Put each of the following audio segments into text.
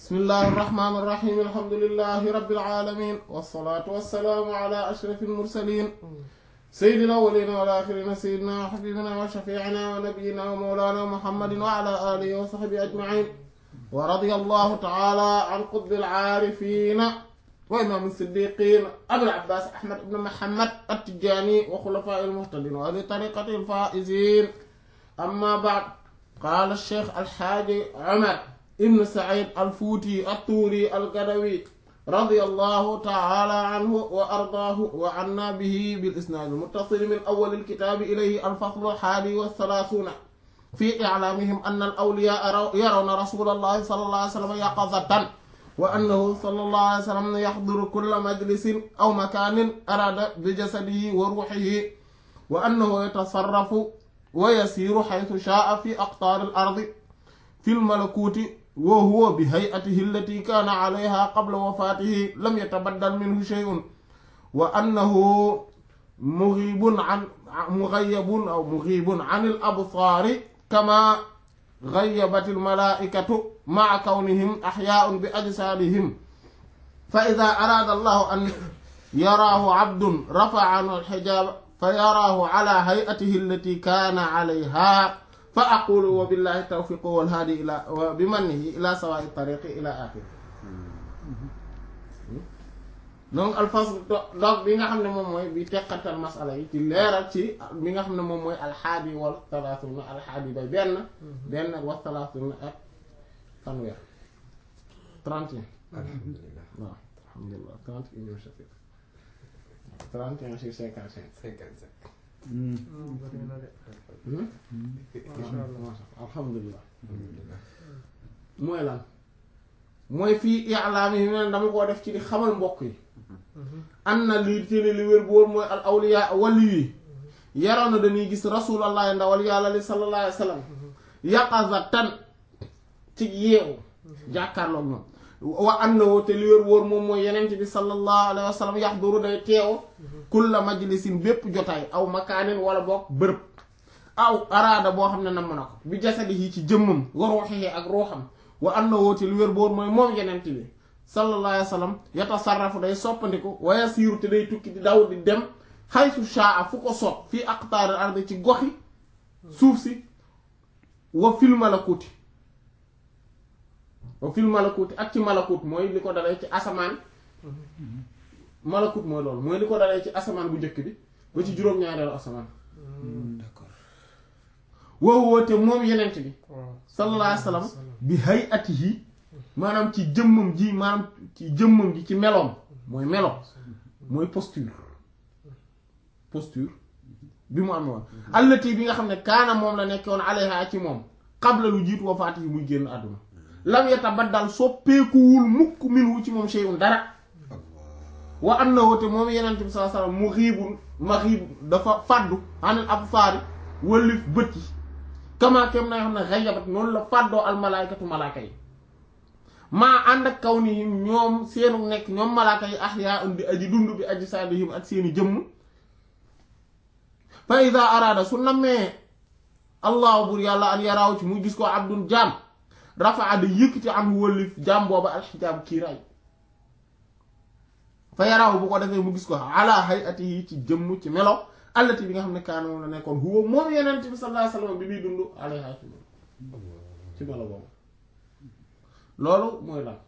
bismillahi irrahmani irrahim alhamdulilahi rabbil alamin wasalaatu wasalaamu ala ashraf almursalin sayyidina awwalina wal axirina sayyidina wa xabibina wa shafiicina wa nabiyina wa mawlana muhammadin wa ala alihi wa sahbihi ajmain wa radiya allahu taala an qutbi alcaarifina wa imaam siddiqin abil abbas ahmad ibn muhammad attijani wa xulafaa almuhtadin wa ahli tariqati alfaizin amma baad qaala alcheikh alxaaji omar ibn said alfuuti attuuri algadawi رضي الله تعالى عنه وأرضاه وعنا به بالإسناد المتصل من أول الكتاب إليه الفصل الحادي والثلاثون في إعلامهم أن الأولياء يرون رسول الله صلى الله عليه وسلم يقظة وأنه صلى الله عليه وسلم يحضر كل مجلس أو مكان أراد بجسده وروحه وأنه يتصرف ويسير حيث شاء في أقطار الأرض في الملكوت وهو بهيئته التي كان عليها قبل وفاته لم يتبدل منه شيء وأنه مغيب عن مغيب أو مغيب عن الأبصار كما غيبت الملائكة مع كونهم أحياء بأجسادهم فإذا أراد الله أن يراه عبد رفع عنه الحجاب فيراه على هيئته التي كان عليها فأقول وبالله التوفيق والهادي إلى وبمنه إلى سواء الطريق إلى آخره donc alfasl donc bi nga xam ne moom mooy bi teqatal masala yi ci leeral ci bi nga xam ne moom mooy alxaadi wal talaatuna alxaadi bay benn benn wa talaatuna ak fanweer trente et un alhamdulilah waaw alhamdulilah trente et unième chapitre trente et un sur cinquante cinq cinquante cinq alhamdulilah alhamdulilah mooy lan mooy fii i'laam yi ne dama koo def ci di xamal mbokk yi an na lii téene li wér bu wóor mooy al awliya wali yi yaroon na dañuy gis rasulallah ndawal yàlla li sallallahu alayhi wa sallam yaqazatan ci yeewu jàkkaarloog ñoom wa annahu te li wér wóor moom mooy yenent bi sallallahu alayhi wa sallam yaxduru day teew kulla majlisin bépp jotaay aw makaanin wala boog bërëb aw araada boo xam ne namm na ko bi jasadihi ci jëmmam wa ruuxihi ak ruuxam wa annahu te li wér boor mooy moom yenent bi sallallahu alayhi wa sallam yatasarrafu day soppandiku wa yasiiru te day tukki di daw di dem xaysu shaa fu ko soob fii aqtaaril ardi ci goxi suuf si wa fil malakuuti wa fil malakuuti ak ci malakut mooy li ko dalee ci asamaan malakut mooy loolu mooy li ko dalee ci asamaan bu njëkk bi ba ci juróom-ñaareelu asamaan d'accord woowu te moom yenent bi sallallahu alayhi wa sallam bi hayatihi maanaam ci jëmmam ji maanaam ci jëmmam ji ci meloom mooy melo mooy posture posture bi mu am woon allati bi nga xam ne kaana moom la nekk woon alayha ci moom qabla lu jiitu wafaati yi muy génn àdduna lam yatabaddal soppeekuwul mukk minhu ci moom shay'un dara wa annahu te moom yenent bi sallallahu alayhi wa sallam mu xiibul ma xiib dafa fàddu anil absaari wëllif bët yi kama kem na nga xam ne xayabat noonu la fàddoo al malaykatu malaaka yi maa ànd ak kaw ni ñoom seenu nekk ñoom malaaka yi ahyaa di aji dund bi aji saadihim ak seeni jëmm fa ida araada su nammee allahu bur yàlla an yaraaw ci muy gis ko abdun jaam rafaa da yëkkati am wëllif jaam booba alxijaab kiiraay fa yaraaw bu ko defee mu gis ko ala hayatihi ci jëmm ci melo allati bi nga xam ne kaana moom la nekkoon huwa moom yeneen bi sallallahu alayhi wasallam bi muy dund alayha ci moom ci melo boobu loolu mooy lan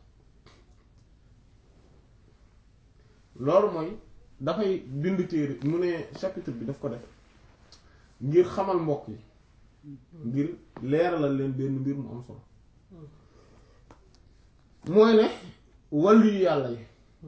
loolu mooy dafay bind téere mu ne chapitre bi daf ko def ngir xamal mbokk yi ngir leeralal leen benn mbir mu am solo mooy ne wàllu yu yàlla yi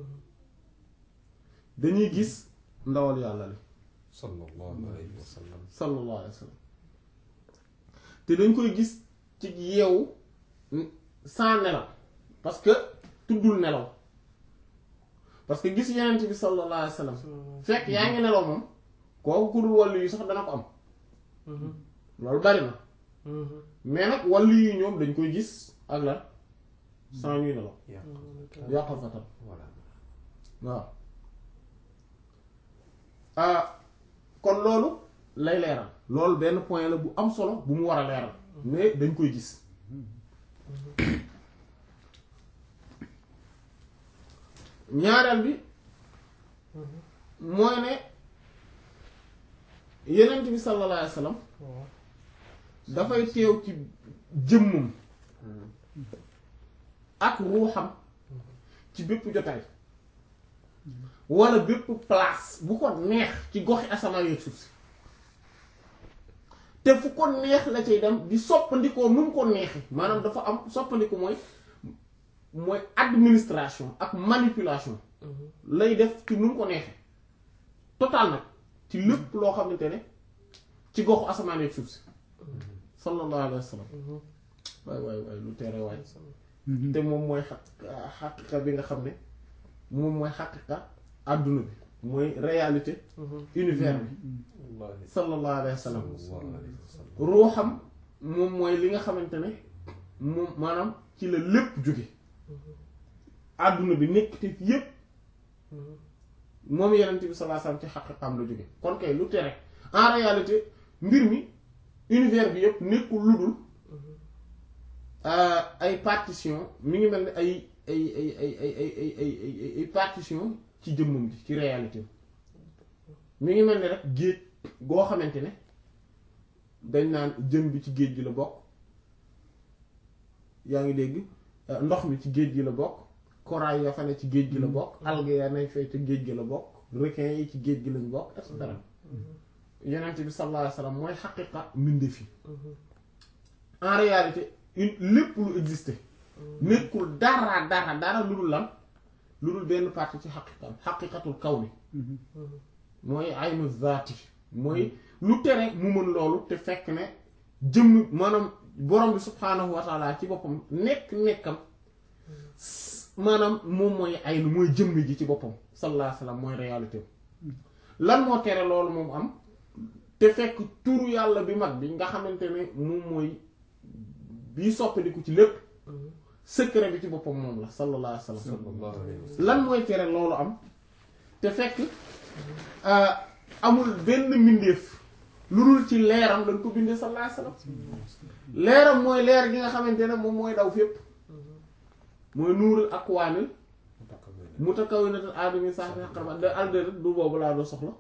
dañuy gis ndawal yàlla li sallallahu alayhi wa sallam sallallahu alayhi wa sallam te dañ koy gis ci yeewu sans nelaw parce que tuddul nelaw parce que gis yenent bi sallallahu alayhi wa sallam fekk yaa ngi nelaw moom kooku ku dul wàllu yi sax dana ko am loolu bari na mais nag wàllu yi ñoom dañ koy gis ak lan sans ñuy nelaw yàqal fa tam voilà waaw ah kon loolu lay leeral loolu benn point la bu am solo bu mu war a leeral mais dañ koy gis ñaareel bi mooy ne yenent bi sallallahu alayhi wa sallam dafay teew ci jëmmam ak ruuxam ci bépp jotaay wala bépp place bu ko neex ci goxi asamaan yeeg suuf si te fu ko neex la cay dem di soppandikoo nu mu ko neexee maanaam dafa am soppandiku mooy mooy administration ak manipulation lay def ci nu mu ko neexee total nag ci lépp loo xamante ne ci goxu asamaan yeeg suuf si sallallahu alayhi wa sallam waay waay waay lu tere waay te moom mooy xaq xaqiqa bi nga xam ne moom mooy xaqiqa àdduna bi mooy réalité univers bi wallaahi sallallahu alayhi wa sallam sallallahu alayhi wa sallam ruuxam moom mooy li nga xamante ne moom maanaam ci la lépp jóge àdduna bi nekk te yépp moom yenent bi sallallahu alayhi wa sallam ci xaqiqam la jóge kon kay lu tere en réalité mbir mi univers bi yépp nekkul lu dul ay partition mi ngi mel ni ay ay ay ay ay ay ay ay ay ay partition ci jëmmam ji ci réalité mi ngi mel ni rek géej goo xamante ne dañ naan jën bi ci géej gi la bokk yaa ngi dégg ndox mi ci géej gi la bokk corail ya fa ne ci géej gi la bokk algues ya nañ fay ci géej gi la bokk requin yi ci géej gi lañ bokk et cetera yonent bi sallallahu alayhi wa sallam mooy xaqiqa mbindeef yi en réalité une lépp lu existé nekkul dara dara dara lu dul lan lu dul benn partie ci xaqiqam xaqiqatul kawni mooy aynu zaati mooy lu tere mu mën loolu te fekk ne jëmm maanaam borom bi subhaanahu wa taala ci boppam nekk nekkam maanaam moom mooy aynu mooy jëmm ji ci boppam sallallahu alayhi wa sallam mooy réalité lan moo tere loolu moom am te fekk turu yàlla bi mag bi nga xamante ne moom mooy bii soppaliku ci lépp secret bi ci boppam moom la sallallahu alayhi wa sallam sallallahu alayhi wa sallam lan mooy tere loolu am te fekk amul benn mbindeef lu dul ci leeram lañ ko bindee sallallahu alayhi wa sallam leeram mooy leer gi nga xamante ne moom mooy daw fépp mooy nuurul akwaanil mutakawwinatul aadami sax bi xaqarba de alde du boobu laa doo soxla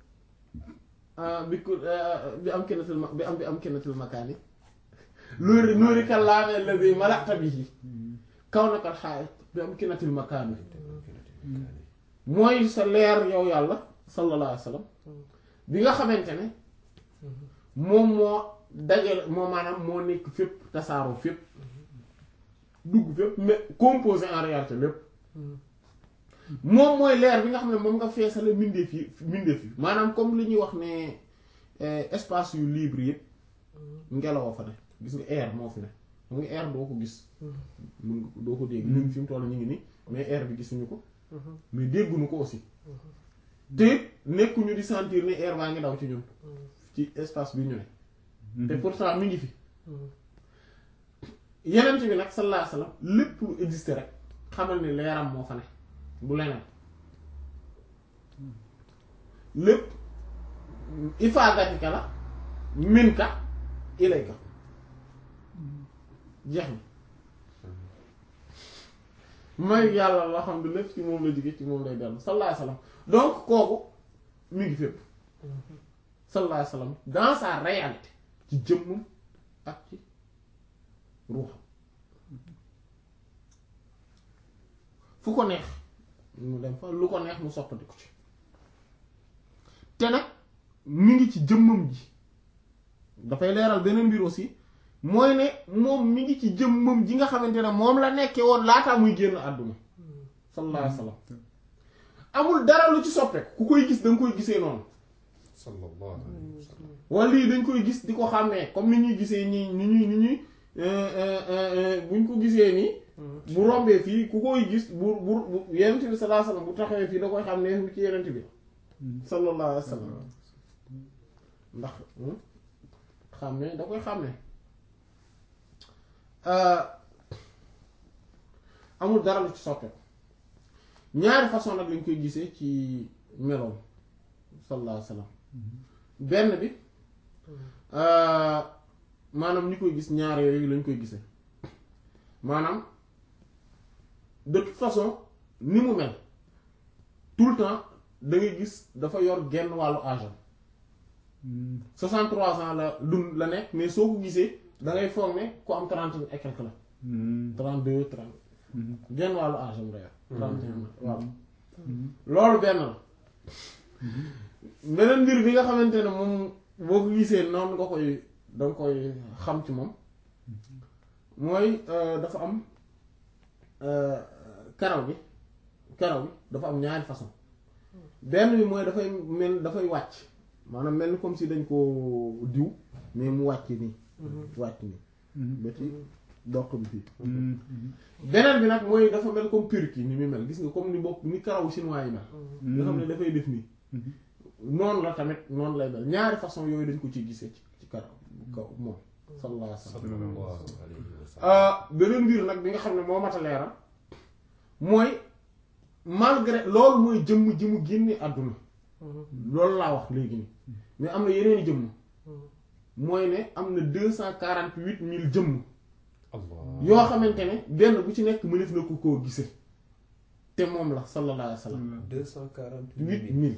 bi ku bi am kennatil ma bi am bi am kennatil makaani nuuri nuuri kallaame alladi malakta bihi kaw nakal xaayit bi am kennatil makaani mooy sa leer yow yàlla sallallahu alayhi wa sallam bi nga xamante ne moom moo dajale moo maanaam moo nekk fépp tasaaroo fépp dugg fépp mais composé en réalité lépp moom mooy leer bi nga xam ne moom nga feesale mbindeef yi mbindeef yi maanaam comme li ñuy wax ne espace yu libre yëpp ngelaw fa ne gis nga air moo fi ne xam nga air doo ko gis mun nga doo ko dégg ñun fi mu toll ñu ngi nii mais air bi gisuñu ko mais dégguñu ko aussi te nekkuñu di sentir ne air baa ngi daw ci ñun ci espace bi ñu ne te pourtant mi ngi fi yeneen bi nag sallallahu alayhi wasallam lépp lu existe rek xamal ni leeram moo fa ne bu leneen lépp ifaagatika la minka ilayka jeex na may yàlla loo xam ne lépp ci moom la jóge ci moom lay dellu sallallahu alayhi wasallam donc kooku mi ngi fépp sallallahu alayhi wasallam dans sa réalité ci jëmmum ak ci ruuxam fu ko neex mu dem fa lu ko neex mu soppatiku ci te nag mi ngi ci jëmmam ji dafay leeral beneen mbir aussi mooy ne moom mi ngi ci jëmmam ji nga xamante ne moom la nekkee woon laataa muy génn àdduna sallallahu alayhi wasallam amul dara lu ci soppeeku ku koy gis da nga koy gisee noonu sallallahu alayhi wa sallam wala lii dañ koy gis di ko xàmmee comme ni ñuy gisee nii ni ñuy ni ñuy buñ ko gisee nii bu rombee fii ku koy gis bu bu bu yenent bi sallallahu alayhi wasallam bu taxawee fii da koy xam ne ci yenent bi sallallahu alayhi wasallam ndax xàmmee da koy xàmmee amul dara lu ci soppeeku ñaari façon nag lañ koy gisee ci meloom sallallahu alayhi wasallam benn bi maanaam ñi koy gis ñaar yooyu lañ koy gisee maanaam de toute façon ni mu mel tout le temps da ngay gis dafa yor genn wàllu âge am 63 ans la dund la nekk mais soo ko gisee da ngay foog ne ku am 30 et quelque la 32 30 genn wàllu âge am la yor 31 waaw loolu benn la beneen mbir bi nga xamante ne moom boo ko gisee noonu nga koy da nga koy xam ci moom mooy dafa am karaw bi karaw bi dafa am ñaari façon benn bi mooy dafay mel dafay wàcc maanaam mel ni comme si dañ koo diw mais mu wàcc nii wàcc nii ba ci doq bi fii beneen bi nag mooy dafa mel comme perruque yi ni muy mel gis nga comme ni bopp ni karawu chinois yi mel nga xam ne dafay def nii noonu la tamit noonu lay mel ñaari façon yooyu dañ ko ci gisee ci ci karaw kaw moom sallallahu alayhi wa sallam sallallahu alayhi wa sallam. beneen mbir nag bi nga xam ne moo mat a leeral mooy malgré loolu mooy jëmm ji mu génne àdduna loolu laa wax léegi nii mais am na yeneeni jëmm mooy ne am na deux cent quarante huit mille jëmm Allah. yoo xamante ne benn bu ci nekk mënef na ko koo gise te moom la sallallahu alayhi wa sallam deux cent quarante huit mille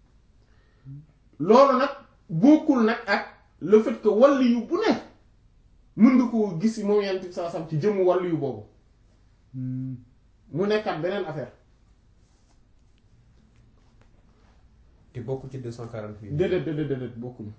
loolu nag bokkul nag ak le fait que wàllu yu bu ne mën nga koo gis moom yent bi saa sam ci jëmm wàllu yu boobu mu nekkaat beneen affaire te bokk ci deux cent quarante huit. déedéet déedéet déedéet bokkuñu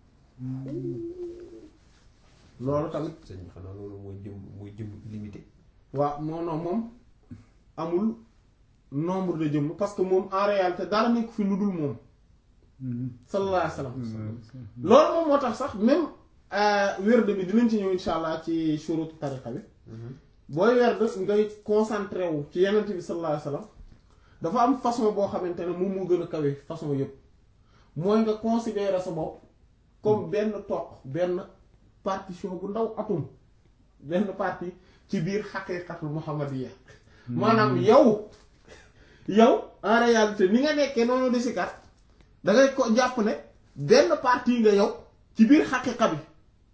loolu tamit sëñ bi xanaa loolu mooy jëm mooy jëm limité. waaw non non moom amul nombre de jëmm parce que moom en réalité dara nekk fi lu dul moom sallallahu alayhi wa sallam loolu moom moo tax sax même werd bi dinañ ci ñëw insha allah ci shurutu tariqa bi booy werd ngay concentré wu ci yenent bi sallallahu alayhi wa sallam dafa am façon boo xamante ne moom moo gën a kawe façon yépp mooy nga considérer sa bopp comme benn toq benn partition bu ndaw atum benn partie ci biir xaqiiqatul muhammadiyya maanaam yow yow en réalité ni nga nekkee noonu di si kat da ngay ko jàpp ne benn partie nga yow ci biir xaqiiqa bi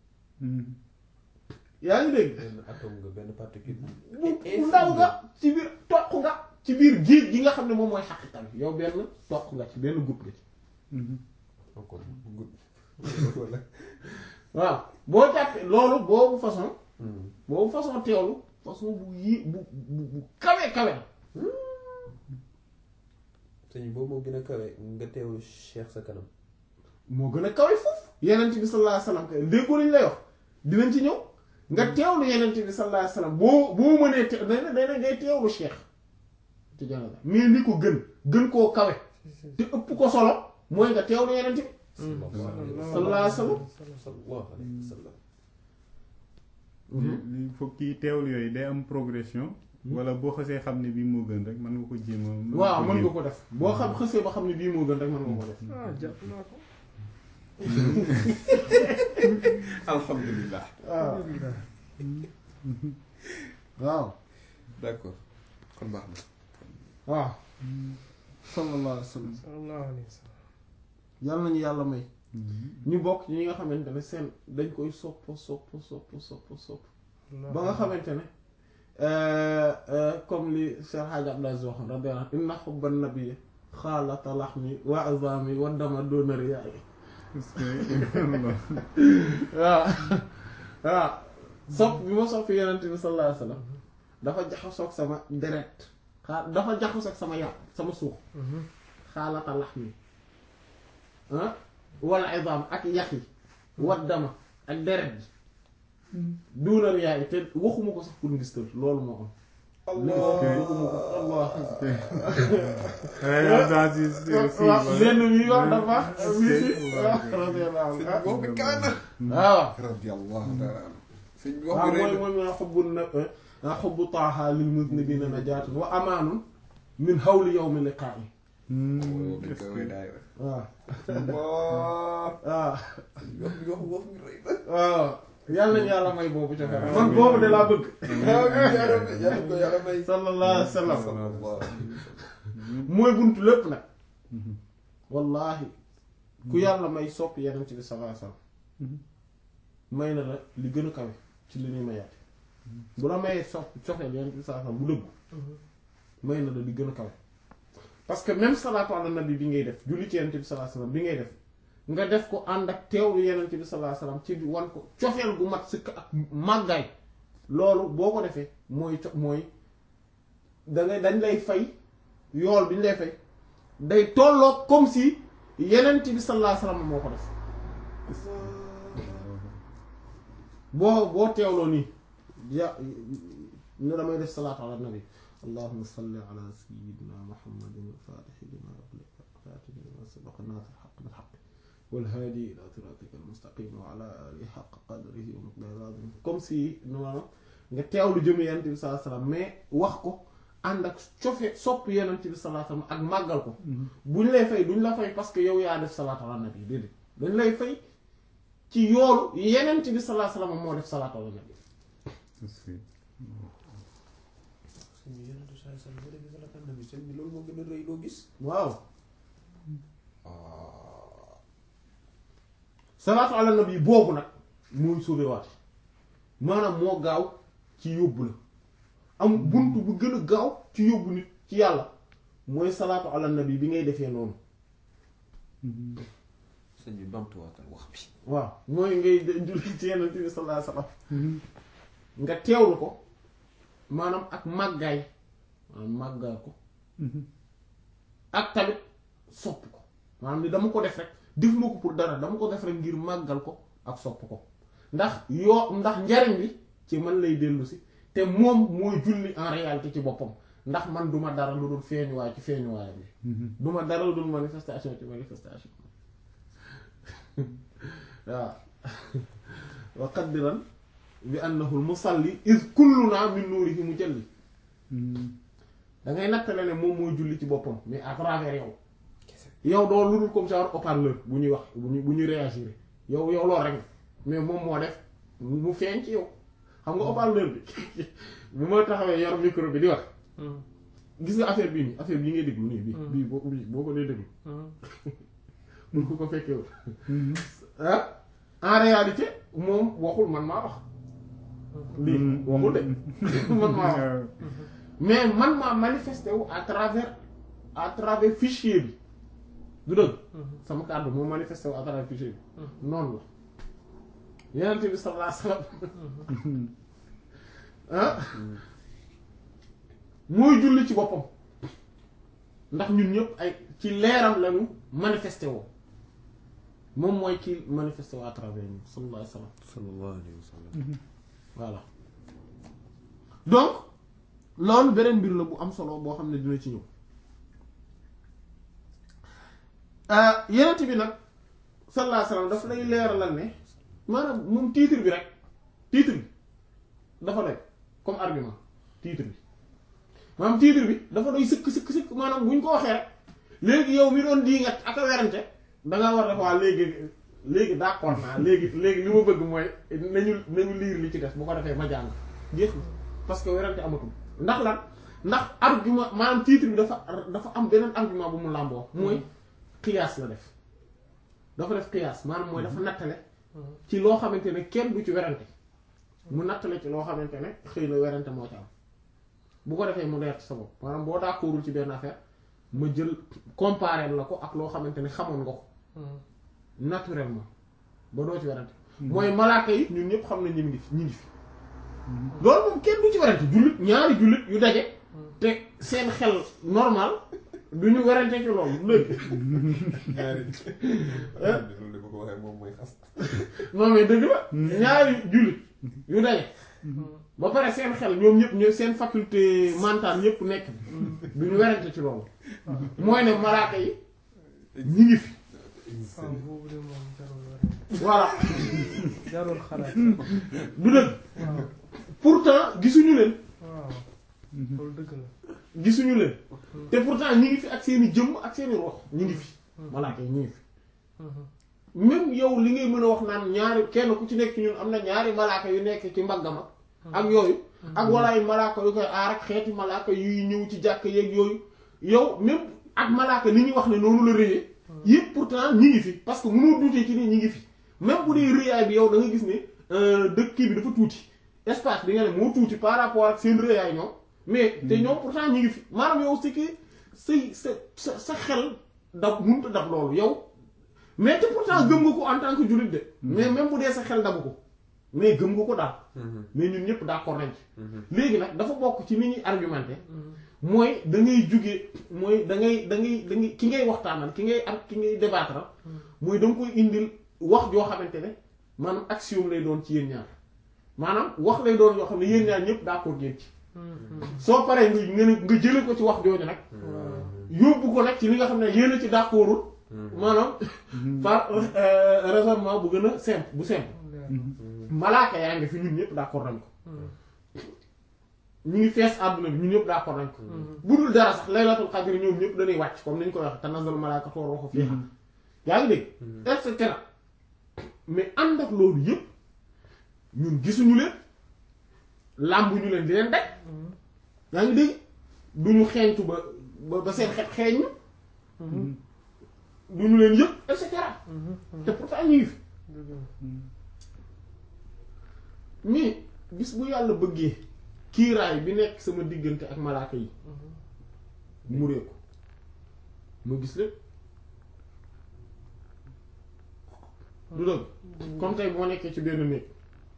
yaa ngi dégg benn atome nga benn particule. bu bu ndaw nga ci biir toq nga ci biir géej gi nga xam ne moom mooy xaqiiqa bi yow benn toq nga ci benn goutte nga ci encore gudd. wala. waaw boo jàppee loolu boobu façon boobu façon teewlu façon bu yi bu bu bu kawe kawe la sëñ bi boobu moo gën a kawe nga teewlu Cheikh sa kanam. moo gën a kawe foofu yenent bi sallallahu alayhi wasallam kay déggoo lañ lay wax dinañ ci ñëw nga teewlu yenent bi sallallahu alayhi wasallam boo boo mënee te dana dana ngay teewlu cheikh ci jana mais li ko gën gën koo kawe te ëpp ko solo mooy nga teewlu yenent bi sallallahu alayhi wasallam sallallahu alayhi wa sallam. li foog kii teewlu yooyu day am progression wala boo xasee xam ne bii moo gën rek mën nga ko jéem a mën waaw mën nga jéem. ko def boo xam xësee ba xam ne bii moo gën rek mën nga ko def ah jàpp naa ko. alhamdulilah. waaw alhamdulilah. waaw d'accord kon baax na. waaw sallallahu alayhi wasallam sallallahu alayhi wa sallam. yàlla nañu yàlla may ñu bokk ci ñi nga xamante ne seen dañ koy sopp sopp sopp sopp sopp ba nga xamante ne comme li Cheikh Hadj Abdou Aziz waxoon radiyallahu anhu inna hubban nabiyyi xaalata laxmi wa azami wa dama doona riyaay Parce que waaw waaw sopp bi ma sopp yonent bi sallallahu alayhi wa sallam dafa jaxasoog sama deret xaa dafa jaxasoog sama yàpp sama suux xaalata laxmi ah wala izam ak yax yi wa dama ak deret ji duuna riyaay te waxuma ko sax pour ngistal loolu moo am waxuma ko allah Ay, Abdou Aziz aussi, waaw voilà. lenn mi wax dafa Est-ce mi que- si waaw radiyallahu anhu ah boobu kawe na. waaw radiyallahu taala anhu. sëñ bi wax waaw bi rëy mooy na. mooy mooy xubbu na xubbu taaha lil muznibina najaatun wa amaanun min hawli yawmi liqaa'i Hmm, Boobu est-ce kawe que- daay waaw waaw. waaw wax bi wax wax bi rëy na. waaw yàlla nañu yàlla may boobu ca kanam man boobu de laa bëgg yàlla yàlla ko yàlla may. sallallahu alayhi wa sallam sallallahu alayhi wa sallam. mooy buntu lépp nag wallahi ku yàlla may sopp yenent bi sallallahu alayhi wa sallam may na la li gën a kawe ci li ñuy mayaate bu la mayee sopp soxeel yenent bi sallallahu alayhi wa sallam bu dëggu may na la li gën a kawe parce que même salaatu ala nabi bi ngay def julli ci yenente bi sallallahu alayhi wasallam bi ngay def nga def ko ànd ak teewlu yenente bi sallallahu alayhi wasallam ci di wan ko cofeel gu mat sëkk ak màggaay loolu boo ko defee mooy co mooy da ngay dañ lay fay yool bi ñu lay fay day tolloo comme si yenente bi sallallahu alayhi wasallam moo ko def boo boo teewloo nii ja ne damay def salaatu ala nabi allahumma salli ala sayyidina muhammadin al-fatihi lima ughliqa al-khatimi lima sabaqa nasir al-haqq bil-haqq wal-hadi ila siratika al-mustaqim wa ala alihi haqqa qadrihi wa miqdarihi al-azim comme si noonu nga teewlu jëm yonent bi sallallahu alayhi wasallam mais wax ko ànd ak cofe sopp yonent bi sallallahu alayhi wasallam ak màggal ko buñ lay fay duñ la fay parce que yow yaa def salaatu ala nabi déedéet dañ lay fay ci yoolu yenent bi sallallahu alayhi wasallam moo def salaatu ala nabi sëñ bi yonent bi sallallahu alayhi wasallam boo defee salaatu ala nabi sëñ bi loolu moo gën a rëy loo gis waaw salaatu ala nabi boobu nag mooy sauvewaate maanaam moo gaaw ci yóbbu la am bunt bu gën a gaaw ci yóbbu nit ci yàlla mooy salaatu ala nabi bi ngay defee noonu sëñ bi bamtuwaatal wax bi waaw mooy ngay julli ci yenent bi sallallahu alayhi wasallam nga teewlu ko maanaam ak màggaay maanaam màggaay ko ak tamit sopp ko maanaam ni dama ko def rek def ma ko pour dara dama ko def rek ngir màggal ko ak sopp ko ndax yoo ndax njariñ bi ci man lay dellu si te moom mooy julli en réalité ci boppam ndax man duma dara lu dul feeñuwaay ci feeñuwaayam bi duma dara lu dul manifestation ci manifestation waaw wa qaddiran bi annahu al musalli iz kulluna min nuurihi mujalli da ngay nattale ne moom mooy julli ci boppam mais à travers yow yow doo lu dul comme genre haut-parleur bu ñuy wax bu ñuy bu ñuy réagir yow yow loolu rek mais moom moo def mu feeñ ci yow xam nga haut-parleur bi bu ma taxawee yor micro bi di wax gis nga affaire bii nii affaire bii ngay déglu nii bii bii boo bii boo ko dee déglu mun ko ko fekkewul ah en réalité moom waxul man maa wax lii waxul de man maa wax mais man maa manifesté wu à travers à travers fichier bi du dëgg sama kàddu moo manifesté wu à travers fichier bi noonu la yenent bi sallallahu alayhi wasallam ah mooy julli ci boppam ndax ñun ñëpp ay ci leeram lañu manifesté woo moom mooy ki manifesté woo à travers ñun sallallahu alayhi wasallam sallallahu alayhi wa sallam voilà donc loolu beneen mbir la bu am solo boo xam ne dina ci ñëw yenent bi nag sallallahu alayhi wasallam daf lay leeralal ne maanaam moom titre bi rek titre bi dafa doy comme argument titre bi maanaam titre bi dafa doy sëkk sëkk sëkk maanaam bu ñu ko waxee rek léegi yow mi doon dii nga ak a werante da nga war def waa léegi léegi d'accord naa léegi léegi li ma bëgg mooy nañu nañu liir li ci des bu ko defee ma jàng jeex na parce que werante amatul ndax lan ndax argument maanaam titre bi dafa dafa am beneen argument bu mu làmboo mooy qiyaas la def dafa def qiyaas maanaam mooy dafa nattale ci loo xamante ne kenn du ci werante mu nattale ci loo xamante ne xëy na werante moo ci am bu ko defee mu leer ci sa bopp maanaam boo d'accordul ci benn affaire ma jël comparer la ko ak loo xamante ne xamoon nga ko naturellement ba doo ci werante mooy malaaka yi ñun ñëpp xam ne ñu ngi fi ñu ngi fi loolu moom kenn du ci werante jullit ñaari jullit yu daje te seen xel normal du ñu werante ci loolu léegi ñaari loolu de bu ko waxee moom mooy xas non mais dëgg la ñaari jullit yu daje ba pare seen xel ñoom ñëpp ñoom seen faculté mentale ñëpp nekk du ñu werante ci loolu mooy ne malaaka yi ñi ngi fi waaw boobu de moom jarul werante voilà jarul xalaat du dëgg waaw pourtant gisuñu leen waaw loolu dëgg la gisuñu leen te pourtant ñi ngi fi ak seeni jëmm ak seeni rox ñi ngi fi malaaka yi ñi ngi fi même yow li ngay mën a wax naan ñaari kenn ku ci nekk ci ñun am na ñaari malaaka yu nekk ci mbaggama ak yooyu ak wala ay malaaka yu koy aar ak xeeti malaaka yuy ñëw ci jàkk yeeg yooyu yow même ak malaaka ni ñuy wax ne noonu la rëyee yëpp pourtant ñi ngi fi parce que mënoo dutee ci ni ñi ngi fi même bu dee rëyaay bi yow da nga gis ne dëkk kii bi dafa tuuti espace bi nga ne moo tuuti par rapport ak seen rëyaay ñoom mais te ñoom pourtant ñi ngi fi maanaam yow c'est que say sa sa sa xel dab mënut a dab loolu yow mais te pourtant gëm nga ko en tant que jullit de mais même bu dee sa xel dabu ko mais gëm nga ko daal mais ñun ñëpp d'accord nañ ci léegi nag dafa bokk ci ni ñuy argumenté mooy da ngay jóge mooy da ngay da ngay da ngay ki ngay waxtaanal ki ngay am ki ngay débattre mooy da nga koy indil wax joo xamante ne maanaam axiome lay doon ci yéen ñaar maanaam wax lay doon yoo xam ne yéen ñaar ñëpp d'accord ngeen ci soo paree nga nga ne- nga jële ko ci wax jooju nag yóbbu ko nag ci li nga xam ne yéen a ci d'accordul maanaam par euh, raisonnement bu gën a simple bu simple malaaka yaa ngi fi ñun ñëpp d'accord nañ ko ñu ngi fees àdduna bi ñun ñëpp d'accord nañ ko bu dul dara sax laylatul qadr ñoom ñëpp dañuy wàcc comme ni ñu koy wax tanazzalu malaakatu war ruuhu fiihaa yaa ngi dégg et cetera mais ànd ak loolu yëpp ñun gisuñu leen làmbuñu leen di leen daj yaa ngi dégg duñu xeeñtu ba ba ba seen xet xeeñ ñu duñu leen yëpp et cetera te pourtant ñu ngi fi mais bis bu yàlla bëggee kiiraay bi nekk sama diggante ak malaaka yi mu réeku ma gis lépp du dëgg comme tey boo nekkee ci benn néeg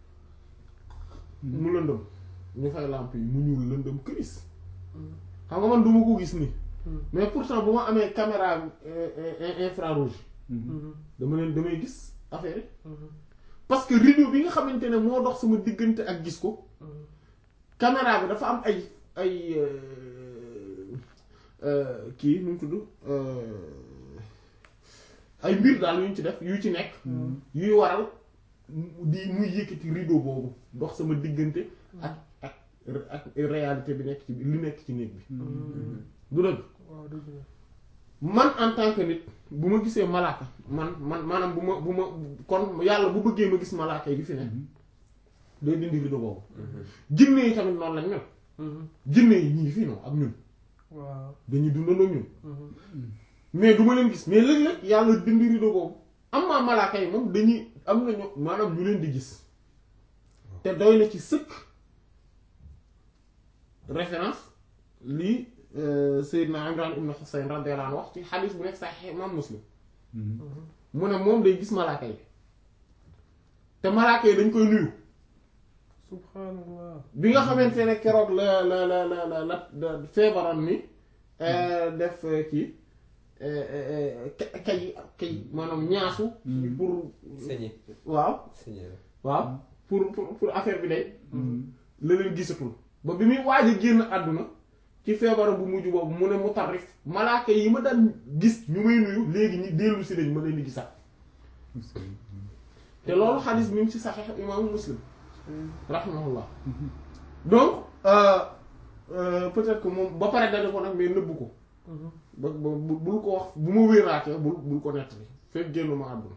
mu lëndëm ñu fay lamp yi mu ñuul lëndëm këris xam nga man duma ko gis nii mais pourtant bu ma amee caméra euh, euh, infrarouge dama leen damay gis affaire yi parce que rideau bi nga xamante ne moo dox sama diggante ak gis ko caméra bi dafa am ay ay euh, euh, kii nu mu tudd euh, ay mbir daal yu ñu ci def yu ci nekk yuy waral di muy yëkkati rideau boobu dox sama diggante ak ak ak réalité bi nekk ci li nekk ci néeg bi du dëgg waaw dëgg la man en tant que nit bu ma gisee malaaka man man maanaam bu ma bu ma kon yàlla bu bëggee ma gis malaaka yi fi ne day dindi rideau boobu jinne yi tamit noonu lañ mel jinne yi ñii fii noonu ak ñun waaw dañuy dundandoo ak ñun mais du ma leen gis mais léeg-léeg yàlla dindi rideau boobu am maa malaaka yi moom dañuy am nañu maanaam ñu leen di gis te doy na ci sëkk référence lii euh, Seydina Imran ibn Husayn radiyallahu anhu wax ci xadiis bu nekk Sahih Imam Muslim mu ne moom day gis malaaka yi te malaaka yi dañ koy nuyu subhanallah bi nga xamante ne keroog la la la la la la la feebaroon ni euh, def euh, kii euh, euh, ka- kay kay maanaam ñaasu pour sañe waaw sañe la waaw pour pour pour affaire bi day la leen gisatul ba bi muy waaj a génn àdduna ci feebaram bu mujj boobu mu ne mu tarif malaaka yi ma daan gis ñu may nuyu léegi ñi dellu si nañ ma leen di gisaat te loolu xadis mi ngi ci saxiix imaamu muslim rahimahullah donc euh, euh, peut-être que moom ba pare dana ko nag mais nëbbu ko ba ba bu- bul ko wax bu ma wéeraatee bul bul ko nettali fekk génn ma àdduna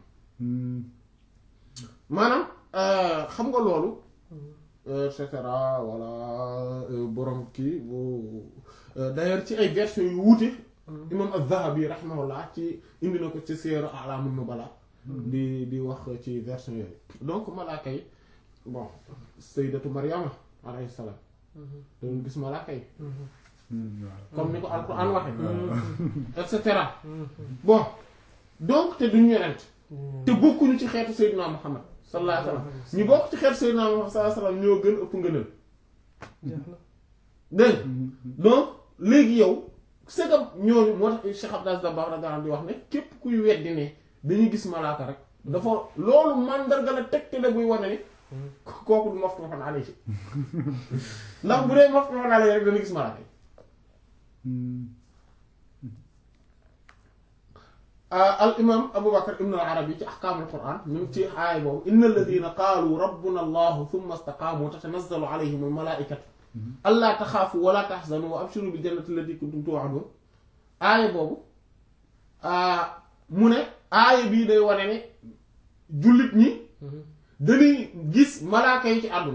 maanaam euh, xam nga loolu et cetera voilà euh, borom kii bu euh, d'ailleurs ci ay versions yu wuute imam az-Zahabi rahimahullah ci indi na ko ci Siyar A'lam Nubala di di wax ci version yooyu donc malaaka yi bon sayyidatu Maryama alayhi salaam doon gis malaaka yi comme ni ko Alxuraan waxe et cetera bon donc te duñu yonent te bokkuñu ci xeetu Seydina Muhammad sallallahu alayhi wa sallam ñu bokk ci xeetu Seydina Muhammad sallallahu alayhi wa sallam ñoo gën ëpp ngëneel jeex na dégg nga donc léegi yow segam ñooñu moo tax Cheikh Abdou Aziz Dabakh radiyallahu anhu di wax ne képp kuy weddi ne dañuy gis malaaka rek dafa loolu mandarga la tegtale buy wane ni kooku du maftuhun alayhi ndax bu dee maftuhun alayhi rek dana gis malaaka yi al imam Abu Bakr ibn al Arabi ci ahkaamul Qur'an ñu ngi ci aaya boobu inna alladhina qaalu rabbuna allahu thumma istaqaamu tatanazzalu alayhim al malaa'ikatu allaa taxaafu wala taxzanu wa abshiru bil jannati allati kuntum tu'adun aaya boobu mu ne aaya bii day wane ne jullit ñi dañuy gis malaaka yi ci àdduna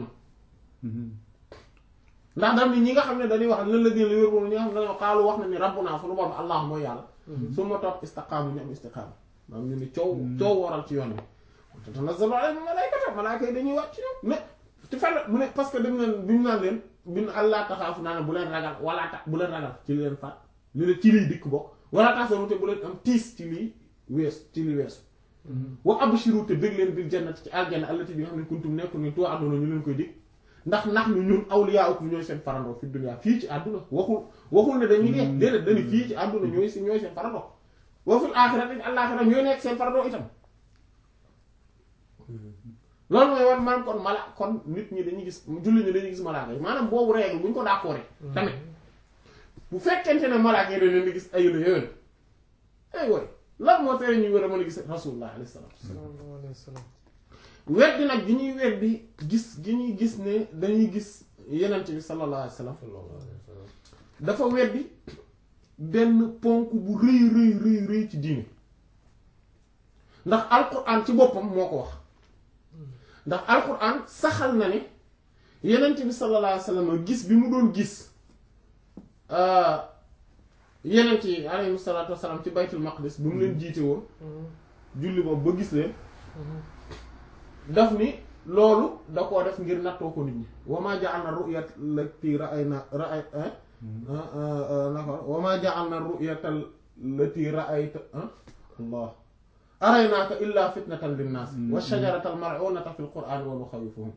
ndax dam ni ñi nga xam ne dañuy wax lan la gën la wér moom ñi nga xam ne dañoo xaalu wax na ni rabbuna sunu borom allah mooy yàlla su ma topp istaqaamu ñu am istiqaama maanaam ñu ni coow coow waral ci yoon bi tatanazzalu alayhim malaa'ikatu malaaka yi dañuy wàcc ci ñoom mais ci fan mu ne parce que dañ leen bi ñu naan leen bi ñu allah taxaafu naa ne bu leen ragal wala tax bu leen ragal ci leen faat li la ci liy dikk bokk wala tahzanu te bu leen am tiis ci liy wees ci li weesu wa abshiru te bëgg leen bil jannati ci aljanna allati bi nga xam ne kuntum nekkul ne tu'aduna ñu leen koy dig ndax ndax ñu ñun awliyaa'ukum ñooy seen farandoo fi dunya fii ci àdduna waxul waxul ne dañuy dee déedéet dañu fii ci àdduna ñooy si ñooy seen farandoo wa fil aaxirati àllaaxira ñooy nekk seen farandoo itam loolu mooy wan maanaam kon mala kon nit ñi dañuy gis julli ñi dañuy gis malaaka yi maanaam boobu règle bu ñu ko d'accord tamit bu fekkente ne malaaka yi dañ leen di gis ay la yéwén ay woy lan moo tere ñuy war a mën a gis rasulullah alayhi salaam sallallahu alayhi wa sallam weddi nag gi ñuy weddi gis gi ñuy gis ne dañuy gis yenent bi sallallahu alayhi wa sallam dafa weddi benn ponk bu rëy rëy rëy rëy ci diine ndax alquran ci boppam moo ko wax ndax alquran saxal na ne yenent bi sallallahu alayhi wa sallam gis bi mu doon gis yenent yi alayhi salaatu wasalaam ci baytul maqdis bi mu leen jiite woon julli boobu ba gis leen daf ni loolu da koo def ngir nattoo ko nit ñi wamaa ja'alna ru'yat lati ra'ayna ra'ay naka wamaa ja'alna ru'yata lati ra'ayta Allah araynaaka illa fitnatan linnaas wa shajarata al-mal'unata fil qur'an wa nukhawwifuhum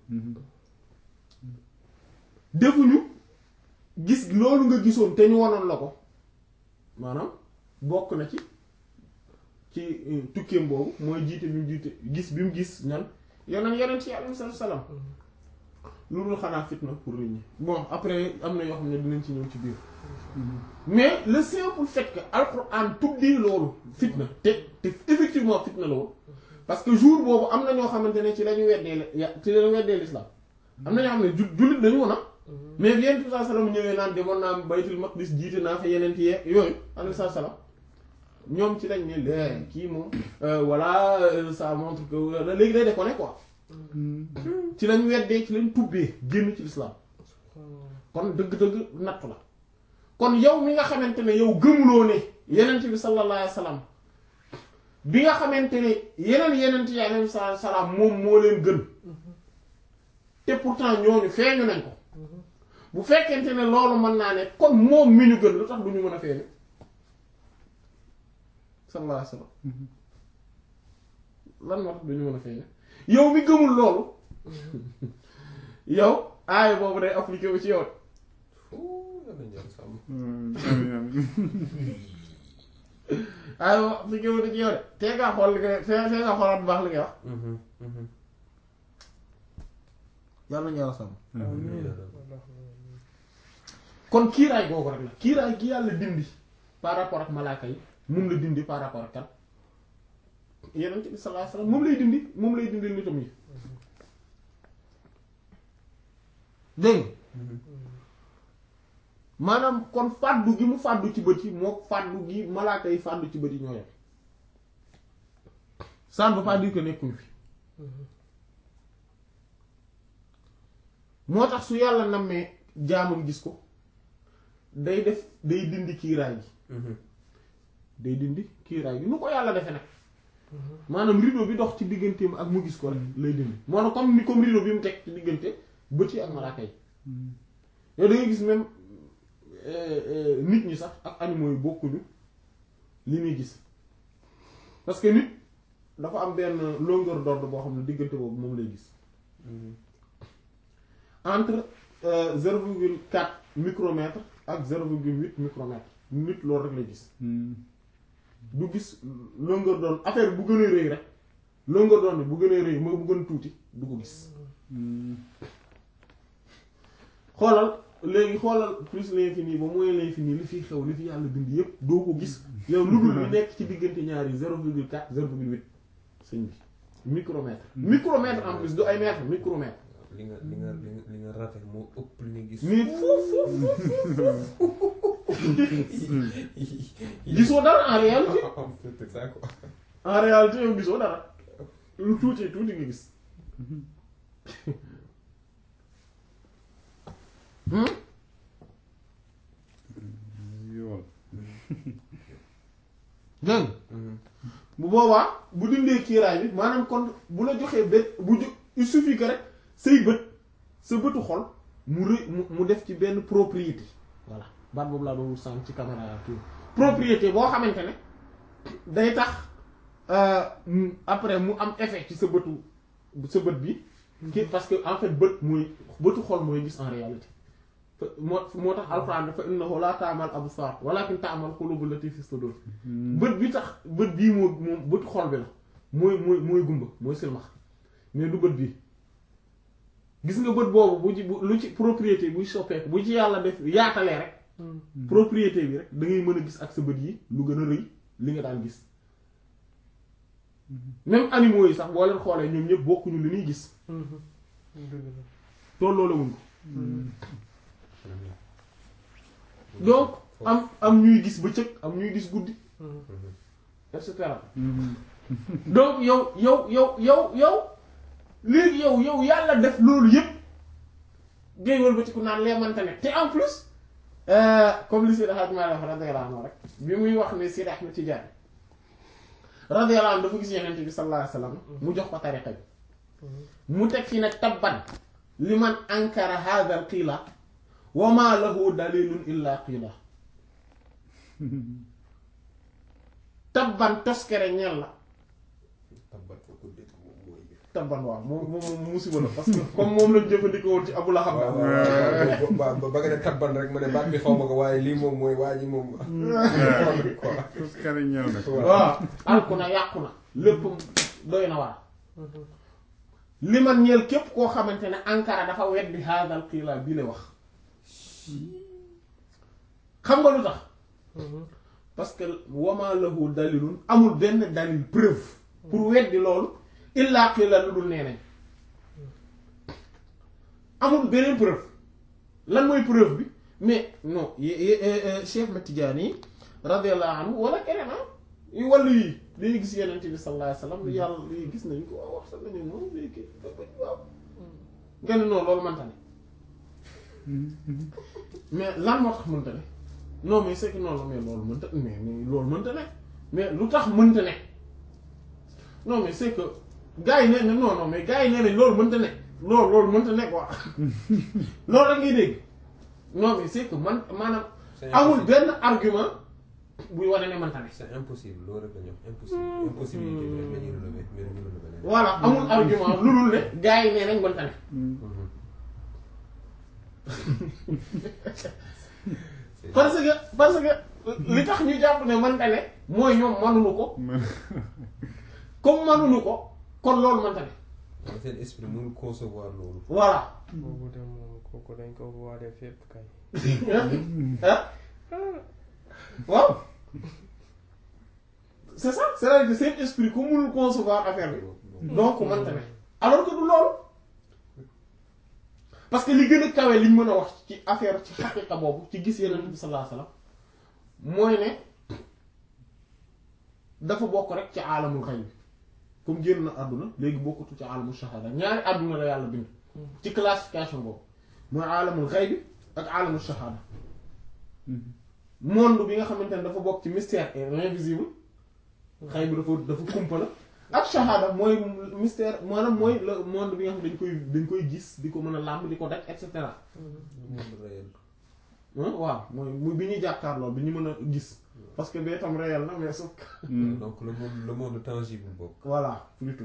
defuñu gis loolu nga gisoon te ñu wonoon la ko maanaam bokk na ci ci tukkeem boobu mooy jiite bi mu jiite gis bi mu gis ñan yeneen yeneen ci alayhi salaam lu dul xanaa fitna pour nit ñi bon après am na yoo xam ne dinañ ci ñëw ci biir mais le simple fait que alxuraan tuddee loolu fitna te te effectivement fitna la woon parce que jour boobu am na ñoo xamante ne ci la ñu weddee la ci la ñu weddee l'islam am na ñoo xam ne ju jullit dañu woon mais bi yeneen saa salaam ñëwee naan demoon naa baytul maqdis jiite naa fa yeneen ci yooyu alayhi salaam ñoom ci lañ ne lee kii moom voilà ça montre que léegi day déconné quoi ci lañ weddee ci lañ tubbee génn ci l'islam kon dëgg-dëgg nattu la kon yow mi nga xamante ne yow gëmuloo ne yenent bi sallallahu alayhi wa sallam bi nga xamante ne yeneen yenent yi alayhi salaam moom moo leen gën te pourtant ñooñu feeñu nañ ko bu fekkente ne loolu mën naa ne kon moom mi ñu gën lu tax du ñu mën a feeñu sallallahu alayhi wa sallam lan moo tax du ñu mën a feeñu yow mi gëmul loolu yow aaya boobu day appliqué wu ci yow aaya boobu appliqué wu ci yow de tee ngaa xool li nga tee tee ngaa xoolaat bu baax li ngay wax yàlla nañu yàlla sàmm kon kiiraay googu rek la kiiraay gi yàlla dindi par rapport ak malaaka yi moom la dindi par rapport ak kan yeneen bi sallallahu alayhi wasallam moom lay dindi moom lay dindi nitam yi dégg maanaam kon fàddu gi mu fàddu ci bët yi moo fàddu gi malaaka yi fàddu ci bët yi ñoo yem ça ne veut pas dire que nekkuñu fi moo tax su yàlla nammee jaamam gis ko day def day dindi kiiraay gi day dindi kiiraay gi nu ko yàlla defe nag maanaam rideau bi dox ci digganteem ak mu gis ko rek lay dindi moo tax comme ni comme rideau bi mu teg ci diggante bët yi ak malaaka yi yow da ngay gis même nit ñi sax ak animaux yi bokkuñu li muy gis parce que nit dafa am benn longueur d'onde boo xam ne diggante boobu moom lay gis entre zéro virgule quatre micromètre ak zéro virgule huit micromètre nit loolu rek lay gis du gis longueur d'onde affaire bu gën a rëy rek longueur d'onde bu gën a rëy moo bu gën a tuuti du ko gis xoolal léegi xoolal plus l'infini ba mooy l'infini li fi xew li fi yàlla bind yépp doo ko gis yow lu dul li nekk ci diggante ñaari zéro virgule quatre zéro virgule huit sëñ bi micromètre micromètre en plus du ay mètre micromètre li nga li nga li nga li nga rate moo ëpp li nga gis. mais foofu gisoo dara en réalité c'est ça quoi. en réalité yow gisoo dara lu tuuti tuuti nga gis yool dégg bu boobaa bu dindee kiiraay bi maanaam kon bu la joxee bët bu jo il suffit que rek say bët sa bëtu xol mu rëy mu mu def ci benn propriété voilà baat boobu laa doon sànq ci caméra kii propriété boo xamante ne day tax euh, mu- après mu am effet ci sa bëtu sa bët bi ki parce que en fait bët mooy bëtu xol mooy gis en réalité fa- moo moo tax alxuraan dafa innahu laa ta'mal absar walakin ta'mal qulubul lati fi sudur bët bi tax bët bii moo moom bëtu xol bi la mooy mooy mooy gumba mooy silmax mais du bët bii gis nga bët boobu bu ci bu lu ci propriété buy soppeeku bu ci yàlla def yaatalee rek propriété bi rek da ngay mën a gis ak sa bët yi lu gën a rëy li nga daan gis même animaux yi sax boo leen xoolee ñoom ñëpp bokkuñu li ñuy gis dëgg la tolloo la wuñ ko donc am am ñuy gis bëccëg am ñuy gis guddi et cetera donc yow yow yow yow yow léegi yow yow yàlla def loolu yëpp ngay wëlbatiku naan lee mante ne te en plus euh, comme li Seydi Hadji Malick radiyallahu anhu rek bi muy wax ne Seydi Ahmed Tidiane radiyallahu anhu dafa gis Yonent bi sallallahu alayhi wasallam mu jox ko tariqa bi mu teg fi nag tabban liman ankara hadha al qiila wa ma lahu dalilun illa qiila tabban toskere ñel la tabbat ko ko dégg moom mooy tabban waaw moom moom moom musiba la parce que comme moom lañ jëfandikoo woon ci Abu Lahab waaw waaw waaw ba ba nga ne tabban rek ma ne baat bi xaw ma ko waaye lii moom mooy waa ji moom quoi tous kari ñëw na waaw alku na yàqu na lépp doy na waar li man ñeel képp koo xamante ne Ankara dafa weddi haadal qiila bii la wax xam nga lu tax parce que wama lahu dalilun amul benn dalil preuve pour weddi loolu illa qiila lu dul nee nañ amul beneen preuve lan mooy preuve bi mais non y- y- euh, Cheikh Ahmed Tidiane radiyallahu anhu wala keneen ah yu wàllu yi dañuy gis yeneen bi sallallahu alayhi wasallam yàlla lii gis nañ ko waaw wax sax nañu moom léegi waaw nga ne non loolu mënta ne mais lan moo tax mënta ne non mais c'est que non mais loolu mënta mais mais loolu mënta ne mais lu tax mënta ne non mais c'est que gars yi nee na non non mais gars yi nee nañ loolu mënta ne loolu loolu mënta ne quoi loolu rek ngay dégg non mais c'est que man maanaam C'est amul impossible. benn argument buy wane ne mënta ne c'est impossible loolu rek la ñu wax impossible impossibilité bi rek la ñuy relever mais du ñu relever leneen. voilà amul argument lu dul ne gars yi nee nañ mënta ne C'est- parce que parce que li tax ñu jàpp ne mënta ne mooy ñoom mënuñu ko comme mënuñu ko kon loolu mënta ne mooy seen esprit mënul concevoir loolu. voilà boobu de moom kooku dañ ko waale fépp kay. ah waaw c'est ça c'est-à-dire que seen esprit ku mënul concevoir affaire bi donc mënta ne alors que du loolu parce que li gën a kawe liñ mën a wax ci affaire ci xaqiqa boobu ci gis yeneen bi sallallahu alayhi wasallam mooy ne dafa bokk rek ci aalamul xayb comme génn na àdduna léegi bokkatu ci aalamul shahada ñaari àdduna la yàlla bind ci classification boobu mooy aalamul xayb ak aalamul shahada monde bi nga xamante ne dafa bokk ci mystère et l'invisible xayb dafa dafa kumpa la ak shahada mooy mystère maanaam mooy le monde bi nga xam dañ koy dañ koy gis di ko mën a làmb di ko daj et cetera Le monde réel. ah waaw mooy muy bi ñuy jàkkaarloo bi ñu mën a gis parce que bee tam réel na mais sauf que donc le monde le monde tangible boobu. voilà plutôt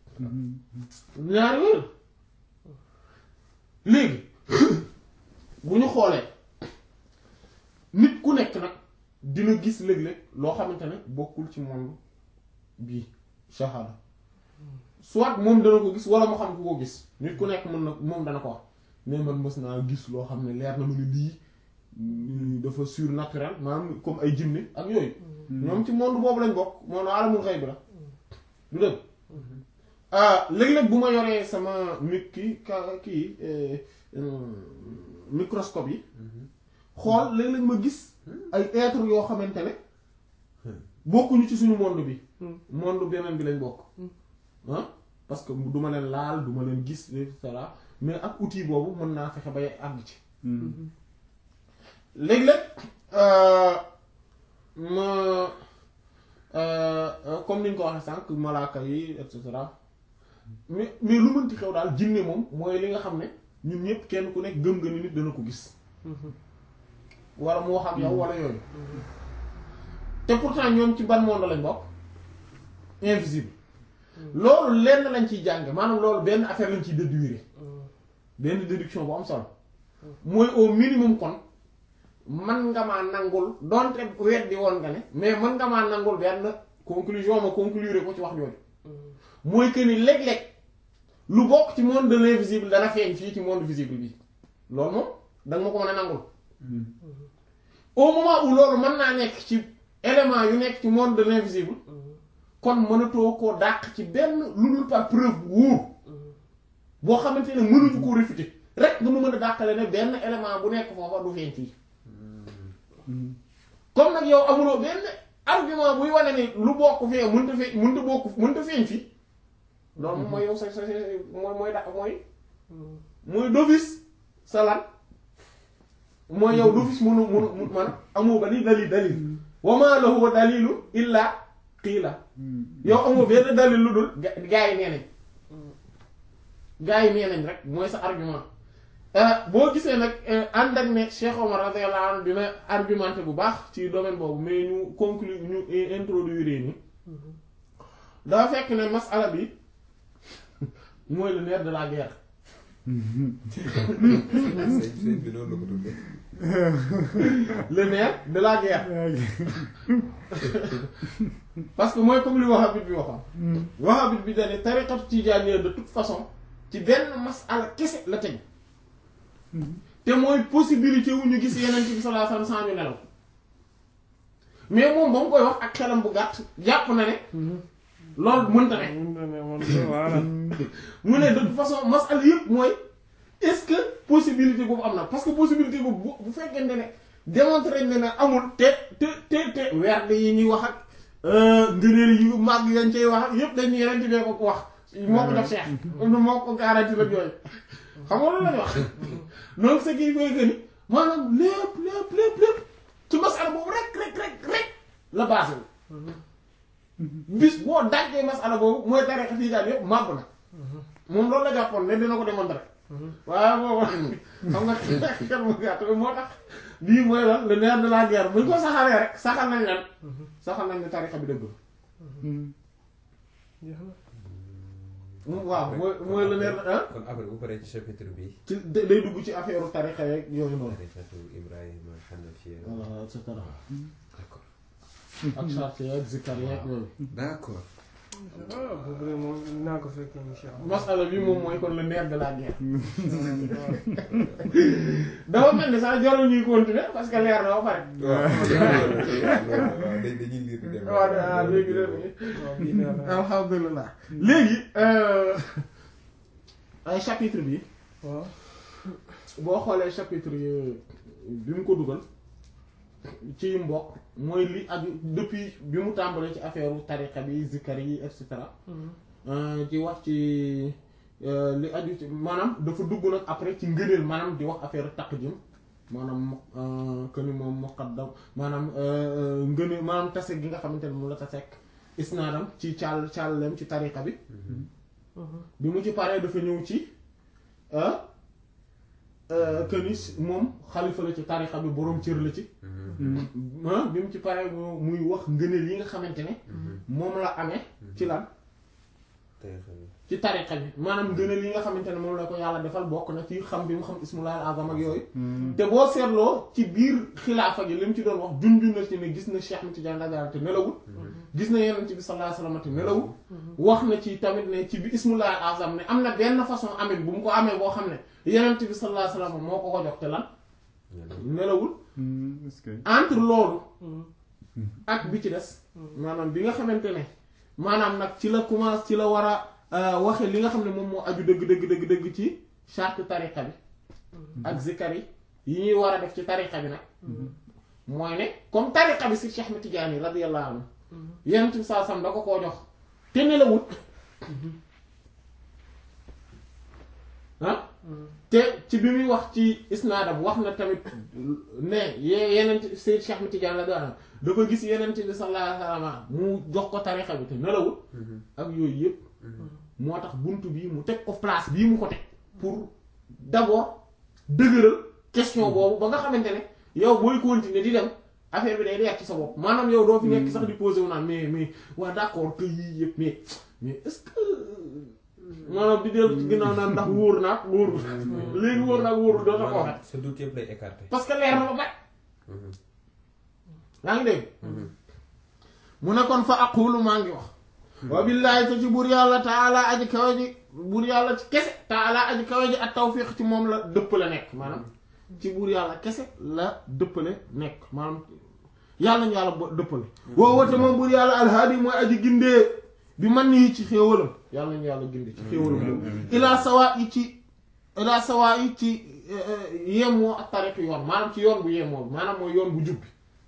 ñaari wër léegi bu ñu xoolee nit ku nekk nag dina gis léeg-léeg loo xamante ne bokkul ci monde bii shahada soit moom dana ko gis wala mu xam ku ko gis nit ku nekk mën na moom dana ko wax mais man mës naa gis loo xam ne leer na ma ne lii mm, dafa surnaturel maanaam comme ay jinne ak yooyu ñoom ci monde boobu lañ bokk monde alamul xayb la du dëgg ah léeg-léeg bu ma yoree sama mi kii ka kii eh, euh, microscope yi xool léeg-léeg ma gis ay êtres yoo xamante ne bokkuñu ci suñu monde bi monde beneen bi lañ bokk ah parce que du ma leen laal du ma leen gis et cetera mais ak outil boobu mën naa fexe bay àgg ci léeg-léeg euh, ma euh, euh, comme ni ñu ko waxee sànq malaaka yi et cetera mais mais lu mënti xew daal jinne moom mooy li nga xam ne ñun ñëpp kenn ku nekk gëm nga ni nit dana ko gis wala mu wax ak yow wala yooyu te pourtant ñoom ci ban monde lañ bokk invisible loolu lenn lañ ciy jànge maanaam loolu benn affaire lañ ciy déduire benn déduction bu am solo mooy au minimum kon man nga maa nangul donte weddi woon nga ne mais man nga maa nangul benn conclusion ma conclure ko ci wax jooju mooy que ni léeg-léeg lu bokk ci monde de l'invisible dana feeñ fii ci monde visible bi loolu moom danga ma ko mën a nangul au moment où loolu mën naa nekk ci élément yu nekk ci monde de l'invisible kon mënatoo koo dàq ci benn lu dul par preuve bu wóor boo xamante ne mënuñu koo réfuter rek nga mu mën a dàqale ne benn élément bu nekk foofa du feeñ fii comme nag yow amuloo benn argument buy wane ni lu bokk fee mënta fee mënta bokk mënta feeñ fii loolu moom mooy yow sa sa sa mooy mooy da mooy mooy d'office sa lan mooy yow d'office mënu mënu mu man amoo ba ni dalil dalil wa ma lahu dalilu illa qiila yow amoo benn dalil lu dul ga- gaa yi nee nañ gaa yi nee nañ rek mooy sa argument boo gisee nag ànd ak ne Cheikh Omar radiyallahu anhu dina argumenté bu baax ci domaine boobu mais ñu conclure ñu introduire ni dafa fekk ne masala bi mooy le nerf de la guerre sëñ sëñ bi noonu la ko tuddee. le nerf de la guerre parce que mooy comme li wahhabite bi waxoon wahhabite bi dane tariqatu tijaaniyya de toute façon ci benn masala kese la teg te mooy possibilité wu ñu gis yeneen ci bi sallallahu alayhi wasallam sans ñu nelaw mais moom ba mu koy wax ak xelam bu gàtt jàpp na ne loolu mënta ne mun na ne man de voilà. mu ne de toute façon masala yëpp mooy est-ce que possibilité boobu am na parce que possibilité boobu bu bu fekkente ne démontrer ne ne amul te te te te werd yi ñuy wax ak ngëneel yu màgg yañ cay wax ak yëpp dañuy yeneen ci bee ko wax moo ko jox Cheikh moo ko garanti la yooyu xam nga loolu la ñu wax donc ce qui fait que ni maanaam lépp lépp lépp lépp ci masala boobu rek rek rek rek la basé wu bis boo dajjee masala boobu mooy tariqa tijaan yëpp màbb na moom loolu la jàppoon ne dina ko démontrer waaye boobu xam nga xel mu gàtt moo tax lii mooy lan le nerf de la guerre buñ ko saxalee rek saxal nañ lan saxal nañ ne tariqa bi dëgg jeex na. la waaw mooy mooy le nerf ah kon après bu paree ci chapitre bi. ci day day dugg ci affaire tariqa yeeg yooyu noonu tariqatu Ibrahima Hanafiya. voilà et cetera d'accord ak charte yeeg zikkar yeeg yooyu d'accord. ah boobu de moom naa ko fekkee incha allah. masala bi moom mooy kon le nerf de la guerre dafa mel ni sax jarul ñuy continuer parce que leer na ba pare waaw waaw dañuy liir di dem. waaw ah léegi de waaw bii leer na. alhamdulilah léegi ay chapitre bi waaw. boo xoolee chapitre yi bi mu ko dugal ci mbokk mooy li aju depuis bi mu tàmbalee ci affaire tariqa bi zikkar yi et cetera ci wax ci li aju ci maanaam dafa dugg nag après ci ngëneel maanaam di wax affaire taqdim maanaam que ni moom muqaddam maanaam ngëneel maanaam tase gi nga xamante ne moom la taseek isnaadam ci caal caalleem ci tariqa bi bi mu ci paree dafa ñëw ci que ni moom xalifa la ci tariqa bi boroom cër la ci ah bi mu ci paree mu muy wax ngëneel yi nga xamante ne moom la amee ci lan tariqa bi. ci tariqa bi maanaam ngëneel yi nga xamante ne moom la ko yàlla defal bokk na ci xam bi mu xam ismullah al-azam ak yooyu te boo seetloo ci biir xilaafa gi li mu ci doon wax junjun na ci ne gis na Cheikh Ahmed Tidiane radiyallahu te nelawul gis na Yonent bi sallallahu alayhi wasallam te nelawul wax na ci tamit ne ci bi ismullah al-azam ne am na benn façon amin bu mu ko amee boo xam ne Yonent bi sallallahu alayhi wasallam moo ko ko jox te lan nelawul est-ce que entre loolu ak bi ci des maanaam bi nga xamante ne maanaam nag ci la commence ci la war a waxe li nga xam ne moom moo aju dëgg dëgg dëgg dëgg ci charte tariqa bi ak zikar yi yi ñuy war a def ci tariqa bi nag mooy ne comme tariqa bi si Cheikh Ahmed Tidiane radiyallahu anhu yonent bi saa sam da ko koo jox te nelawut ah te ci bi muy wax ci isnaadam wax na tamit ne ye yeneen Seyd Cheikh Ahmed Tidiane la doon dafa gis yeneen bi sallallahu alayhi wa sallam mu jox ko tarixa bi te nelawul ak yooyu yëpp moo tax bunt bii mu teg ko place bii mu ko teg pour d'abord dëgëral question boobu ba nga xamante ne yow booy continuer di dem affaire bi day leer ci sa bopp maanaam yow doo fi nekk sax di posé wu naan mais mais waa d'accord que yii yëpp mais mais est-ce que maanaam di dellu ci ginnaaw naan ndax wóor naag wóorul léegi wóor naag wóorul doo tax ko waxat sa doute yëpp lay écarté. parce que leer na ba pare yaa ngi dégg mu ne kon fa aqulu maa ngi wax wa billaahi te ci buur yàlla taala aji kawe ji buur yàlla ci kese taala aji kawe ji ak tawfiq ci moom la dëppale nekk maanaam ci buur yàlla kese la dëppale nekk maanaam yàlla ñu yàlla bo- dëppale woo wate moom buur yàlla alhaadi mooy aji gindee bi man nii ci xéewalam yàlla ñu yàlla gindee ci xéewalam boobu ilaa sawaa yi ci ilaa sawaa yi ci yemoo ak tariq yoon maanaam ci yoon bu yemoo bi maanaam mooy yoon bu jubbi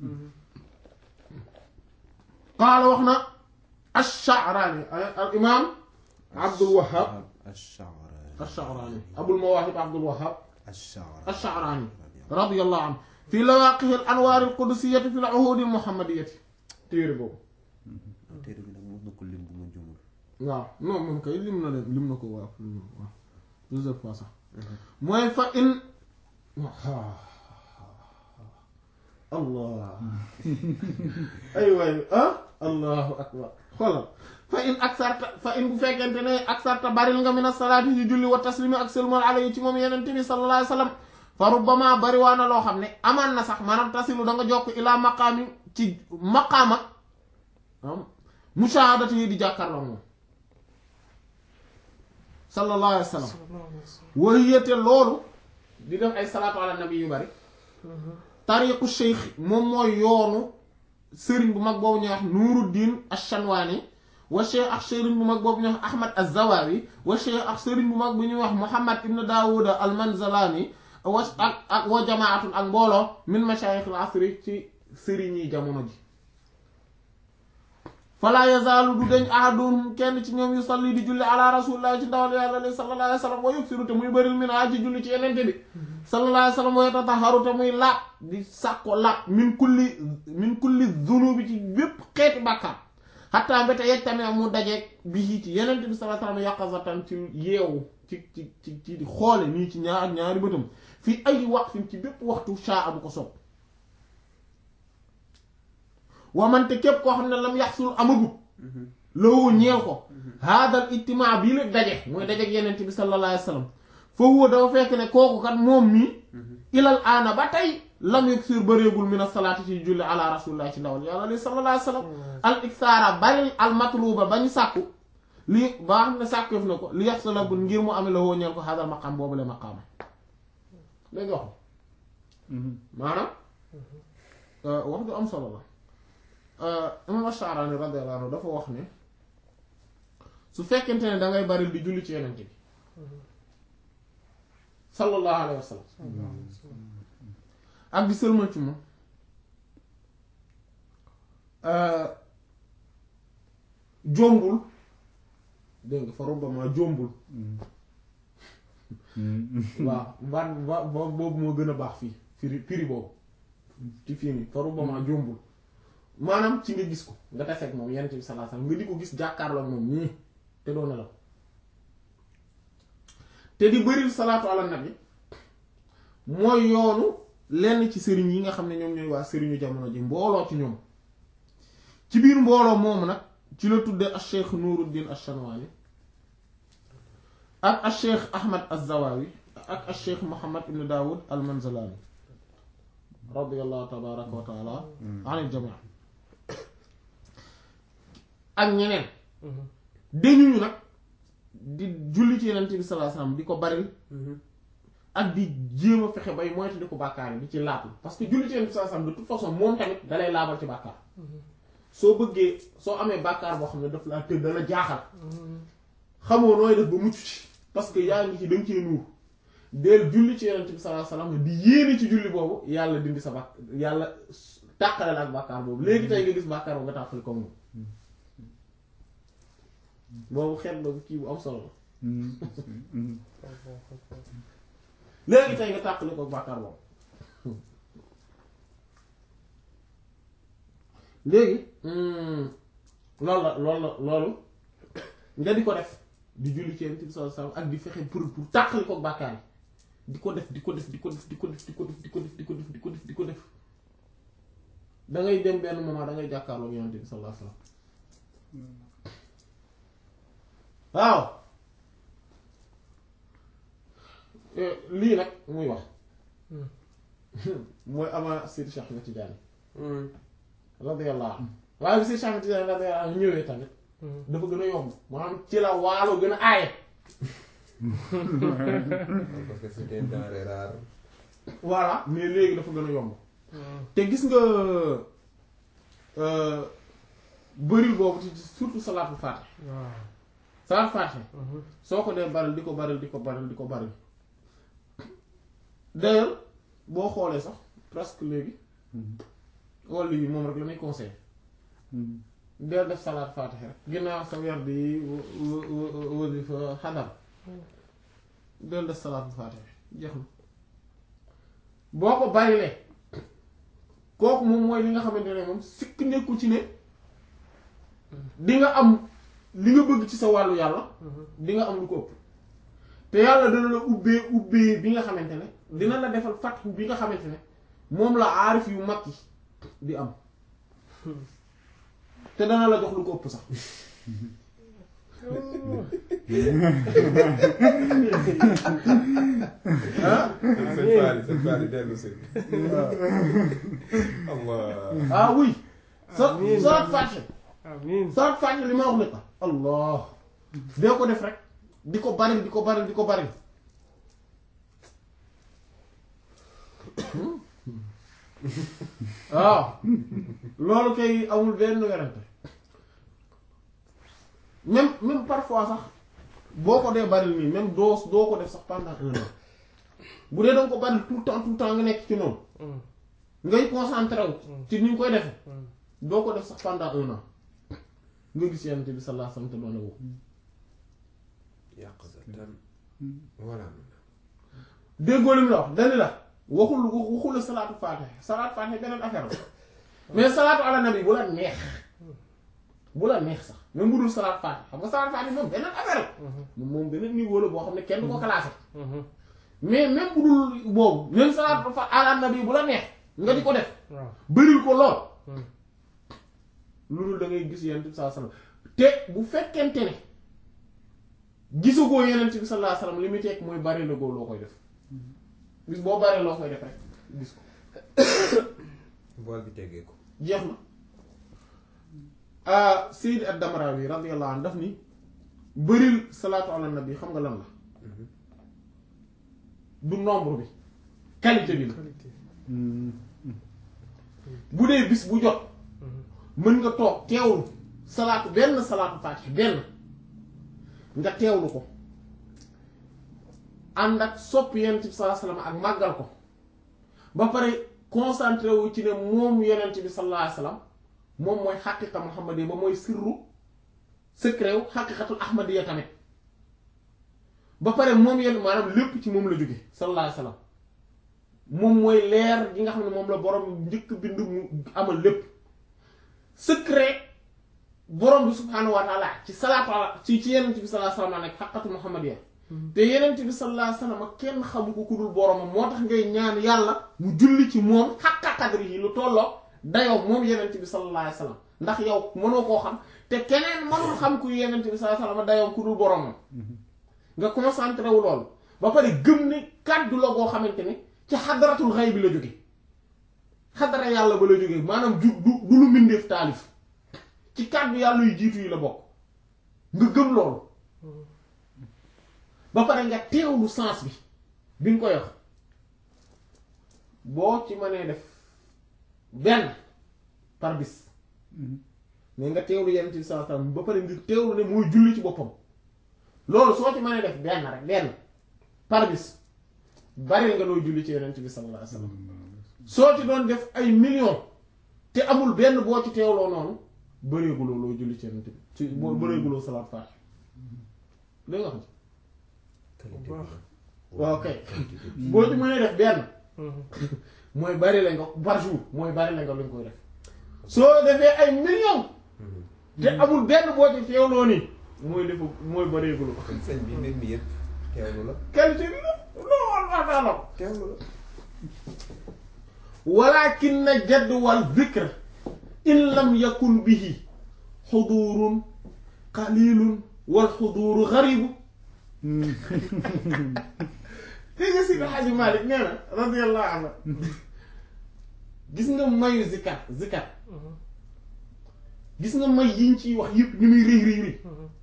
qaala wax na ash-Sha'rani al imaam Abdul Wahhab الشعراني ash-Sha'rani Abul Mawahib Abdul Wahhab الشعراني ash-Sha'rani radiyallahu anhu fi lawaqih al-anwar al-qudusiyyah fi al-uhud al-muhammadiyyah téere boobu téere bi nag mos na ko lim bu ma jumul waaw non moom kay lim na leen lim na ko waaw waaw plusieurs fois sax mooy fa in allah ay waay ah allahu akbar xoolal fa in aksarta fa in bu fekkente ne aksarta baril nga min as-salaati ci julli wa taslimi ak sëlmal alayhi ci moom yenente bi sallallahu alayhi wa sallam fa rubbama bari waa na loo xam ne amaan na sax maanaam tasilu da nga jokk ilaa maqaami ci maqaama am mushahadati yi di jàkkaarloo moom sallallahu alayhi wa sallam wahiyate loolu di def ay salaatu ala nabi yu bari tariqu cheikh moom mooy yoonu sëriñ bu mag boobu ñuy wax nuruddin ash-shanwani wa cheikh ak sëriñ bu mag boobu ñuy wax ahmad az-zawawi wa cheikh ak sëriñ bu mag bu ñuy wax muhammad ibn daawuda al-manzalani wa ak ak wa jamaatun ak mbooloo min mashayikh al-asri ci sëriñ yi jamono ji fala yazaalu du deñ ahadun kenn ci ñoom yu salli di julli ala rasulillahi ci ndawal yàlla li sallallahu alayhi wa sallam wa yuksiru te muy bëril min a ci julli ci yenente bi sallallahu alayhi wa sallam wa yatataharu te muy laab di sàkko laab min kulli min kulli zunubi ci bépp xeeti bàkkaar xatta mbéte yej tamit mu dajeeg bi ci yenente bi sallallahu alayhi wa sallam yaqazatan ci yeewu ci ci ci ci di xoole nii ci ñaar ñaari bëtam fii ay waqfin ci bépp waxtu shaa bu ko sopp wamante képp koo xam ne lam yaxsul amagut lowoo ñeel ko haadal ijtimaa bii nag daje mooy dajeeg yenent bi sallallahu alayhi wa sallam fa huwa dafa fekk ne kooku kat moom mi ilal aana ba tey lam yuksir bëreegul min as-salaati ci julli ala rasulillah ci ndawal yàlla li sallallahu alayhi wa sallam al iksaara bari al matluba ba ñu sàkku lii ba xam ne sàkkuef na ko li yaxsula bu ngir mu ame lowoo ñeel ko haadal maqaam boobu le maqaama dégg nga wax maanaam wax du am solo la imam Ash-Sha'rani radiyallahu anhu dafa wax ne su fekkente ne dangay bari di julli ci yeneen bi sallallahu alayhi wa sallam ak di sëlmal ci moom jombul dégg nga fa rubbama jombul waaw baat ba boobu moo gën a baax fii firi firi boobu ci fii nii fa rubbama jombul maanaam ci nga gis ko nga taseeg moom yenent bi sallallahu alayhi wasallam nga di ko gis jàkkaarloo moom ñii te doo nelaw te di bëril salaatu ala nabi mooy yoonu lenn ci sëriñ yi nga xam ne ñoom ñooy waa sëriñu jamono ji mbooloo ci ñoom ci biir mbooloo moomu nag ci la tudde al cheikh nuruddin ash-shanwani ak al cheikh ahmad az-zawawi ak al cheikh muhammad ibn daawud al manzalani radiyallahu tabaraka wa taala anil jamii ak ñeneen dañuñu nag di julli ci yenent bi sallallahu alayhi wasallam di ko bari ak di jéem a fexe bay moytu di ko bàkkaar yi di ci laab parce que julli ci yenent bi sallallahu alayhi wasallam de toute façon moom tamit dalay laabal ci bàkkaar soo bëggee soo amee bàkkaar boo xam ne daf laa tëdd dala jaaxal xamoo nooy def ba mucc ci parce que yaa ngi ci danga cee nuur del julli ci yenent bi sallallahu alayhi wasallam di yéene ci julli boobu yàlla dindi sa bàkk yàlla tàqale la ak bàkkaar boobu léegi tey nga gis bàkkaar boobu nga tàqali ko moom boobu xeet boobu kii bu am solo la léegi tey nga tàqali ko bàkkaar boobu léegi loolu la loolu la loolu nga di ko def di julli ci Yonent bi sallallahu alayhi wasallam ak di fexe pour pour tàqali ko bàkkaar yi di ko def di ko def di ko def di ko def di ko def di ko def di ko def di ko def di ko def da ngay dem benn moment da ngay jàkkaarloog yonent bi sallallahu alayhi wasallam waaw Eh, lii nag muy wax mooy avant Seydi Cheikh Ahmed Tidiane radiyallahu anhu waaye bi Seydi Cheikh Ahmed Tidiane radiyallahu anhu ñëwee tamit dafa gën a yomb maanaam ci la waalo gën a aaye parce que c'était une denrée rare. voilà mais léegi dafa gën a yomb te gis nga euh, bëril boobu ci surtout salaatul faatih waaw salaatul faatih soo ko dee baril di ko baril di ko baril di ko baril d'ailleurs boo xoolee sax presque léegi wàllu yi moom rek la muy conseillé deel def salaat faatiha rek ginnaaw sa weer di wasifa xadar deel def salaat faatiha jeex na boo ko barilee kooku moom mooy li nga xamante ne moom sikk nekku ci ne di nga am li nga bëgg ci sa wàllu yàlla di nga am lu ko ëpp te yàlla dina la ubbee ubbee bi nga xamante ne dina la defal fatxu bi nga xamante ne moom la aarif yu mag yi di am te dana la jox lu ko ëpp sax ah sëñ Faly sëñ Faly dellu si. Allah. ah oui sa Amiin. saat fàcce amiin saat fàcce li ma wax ne ko allah dee ko def rek di ko bari di ko bari di ko bari waaw loolu kay amul benn werante même même parfois sax boo ko dee bari nii même doo doo ko def sax pendant un an bu dee danga ko bari tout le temps tout le temps nga nekk ci noonu ngay concentré wu ci ni ñu koy defe doo ko def sax pendant un an nga gis yonent bi sallallahu alayhi wasallam te doon la woo yàq sa tan. voilà. déggoo li mu la wax dani la waxul waxul la salaatu faatiha salaatu faatiha beneen affaire la mais salaatu ala nabi bu la neex bu la neex sax même bu dul salaatu faatiha xam nga salaatu faatiha moom beneen affaire la moom moom beneen niveau la boo xam ne kenn du ko classé mais même bu dul boobu même salaatu fa ala nabi bu la neex nga di ko def waaw bëril ko lool loolu da ngay gis yonent bi sallallahu alayhi wasallam te bu fekkente ne gisugoo yonent bi sallallahu alayhi wasallam li muy tekk mooy bari la goo loo koy def bis boo baree loo koy def rek gis ko voile bi teggee ko. jeex na ah Sayyid ad-Damrawi radiyallahu anhu daf ni bëril salaatu ala nabi xam nga lan la du nombre bi qualité bi la qualité bu dee bis bu jot mën nga toog teewlu salaatu benn salaatu faatih benn nga teewlu ko ànd ak sopp yonent bi sallallahu alayhi wasallam ak màggal ko ba pare concentré wu ci ne moom yonent bi sallallahu alayhi wasallam moom mooy xaqiqa muhammadiya ba mooy sirru secret wu xaqiqatul ahmadiya tamit ba pare moom yenn maanaam lépp ci moom la jóge sallallahu alayhi wasallam moom mooy leer gi nga xam ne moom la borom njëkk bind mu amal lépp secret borom bi subhaanahu wa taala ci salaatu ala ci ci yenent bi sallallahu alayhi wasallam nekk xaqatu muhammadiya te yenent bi sallallahu alayhi wasallam kenn xamu ko ku dul boromam moo tax ngay ñaan yàlla mu julli ci moom xaqa qadri yi lu tolloo dayoo moom yenent bi sallallahu alayhi wasallam ndax yow mënoo koo xam te keneen mënul xam ku yenent bi sallallahu alayhi wasallam dayoo ku dul boromam nga concentré wu loolu ba pare gëm ne kàddu la goo xamante ne ci xadaratul xay bi la jóge xadara yàlla ba la jóge maanaam ju du du lu mbindeef taalif ci kàddu yàlla yu jiitu yi la bokk nga gëm loolu ba pare nga teewlu sens bi bi nga koy wax boo ci mënee def benn par bis mais nga teewlu yenn ci saa ba pare nga teewlu ne mooy julli ci boppam loolu soo ci mënee def benn rek benn par bis bari nga looy julli ci yonent bi sallallahu alayhi wasallam soo ci doon def ay millions te amul benn boo ci teewloo noonu bëreeguloo looy julli ci yonent bi ci boo bëreeguloo salaat faatiha dégg nga xam qualité baax. bi waaw kay boo ci mënee def benn mooy bari la nga par jour mooy bari la nga lu ñu koy def soo defee ay millions te amul benn boo ci teewloo nii mooy defu mooy bëreeguloo kon sëñ bi mbir mi yëpp teewlu la. qualité bi la non wax naa la ko teewlu la. walakin na jadd wal zikr in lam yakun bihi xudurun qalilun wal xuduru garibu dégg nga Seydi Hadji Malick nee na radiyallahu anhu gis nga mayu zikat zikat gis nga may yiñ ciy wax yëpp ñu muy rëy rëy rëy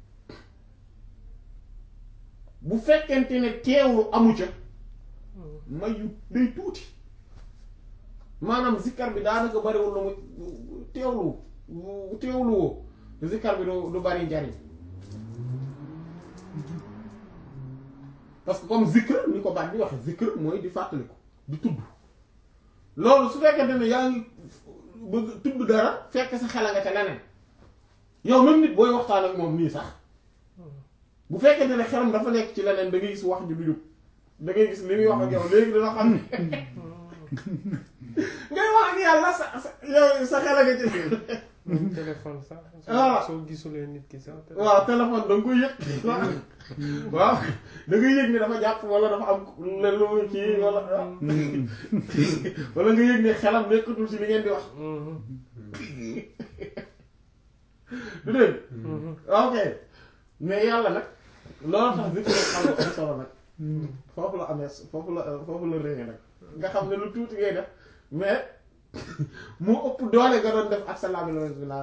bu fekkente ne teewlu amu ca may yu day tuuti maanaam zikkar bi daanaka bariwul lu mu teewlu teewlu woo zikkar bi du du bari njariñ parce que comme zikr ni ko baat bi waxe zikr mooy di fàttaliku di tudd loolu su fekkente ne yaa ngi bëgg tudd dara fekk sa xel nga ca leneen yow même nit booy waxtaan ak moom nii sax bu fekkente ne xelam dafa nekk ci leneen da ngay gis wax ji du jub da ngay gis li muy wax ak yow léegi dina xam ne ngay wax ak yàlla sa sa yow sa xel nga ci même téléphone sax. Voilà. soo gisulee nit ki sax. waaw téléphone da nga koy yëg waaw da ngay yëg ni dafa jàpp wala dafa am len lu muy kii wala wala nga yëg ne xelam nekkatul ci li ngeen di wax du dégg ok mais yàlla nag loolu tax zikr xam nga am solo nag foofu la amee foofu la foofu la réñe nag nga xam ne lu tuuti ngay def mais mu ëpp doole nga doon def ak sa labi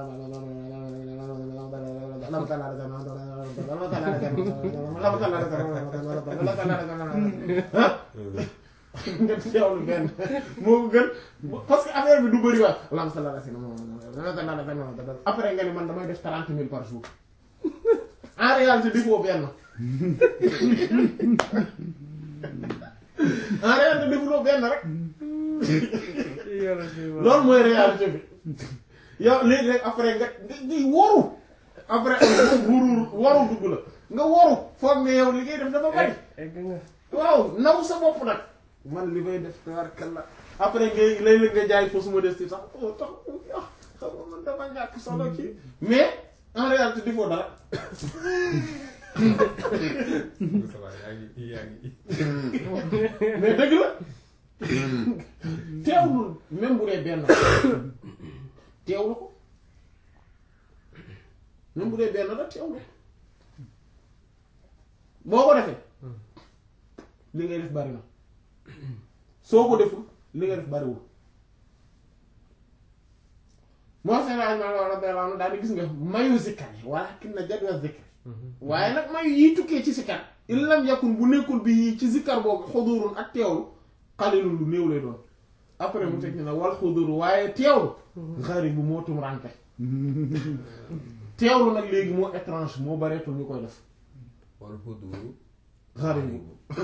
nga teewlu benn moo ko gën parce que affaire bi du bëri waat lam sa lala si après nga ni man damay def trente mille par jour en réalité defoo benn en réalité defuloo benn rek yàlla si waaw. loolu mooy réalité bi yow léegi rek après nga ngay woru après wuru waru dugg la nga woru foog ne yow li ngay def dafa bari egg nga. waaw naw sa bopp nag man li may def tabarkalla après ngay léeg-léeg nga jaay fausse modestie sax oh tax ah xam nga man dama ñàkk solo kii mais en réalité defoo dara ça va yaa ngi yaa ngi mais dëgg la teewlu même bu dee benn teewlu ko même bu dee benn la teewlu boo ko defee li ngay def bari na soo ko deful li nga def bariwul moo seen aj ma radiyallahu anhu daal di gis nga mayu zikkar yi walakin na jadwa zikr waaye nag mayu yiy tukkee ci zikkar in lam yakun bu nekkul bi ci zikkar boobu xudurun ak teewlu xalilun lu néew lay doon après mu teg ni nag wal xuduru waaye teewlu xari bu moo tum rànke teewlu nag léegi moo étrange moo bareetul ñu koy def wal huduru xari bu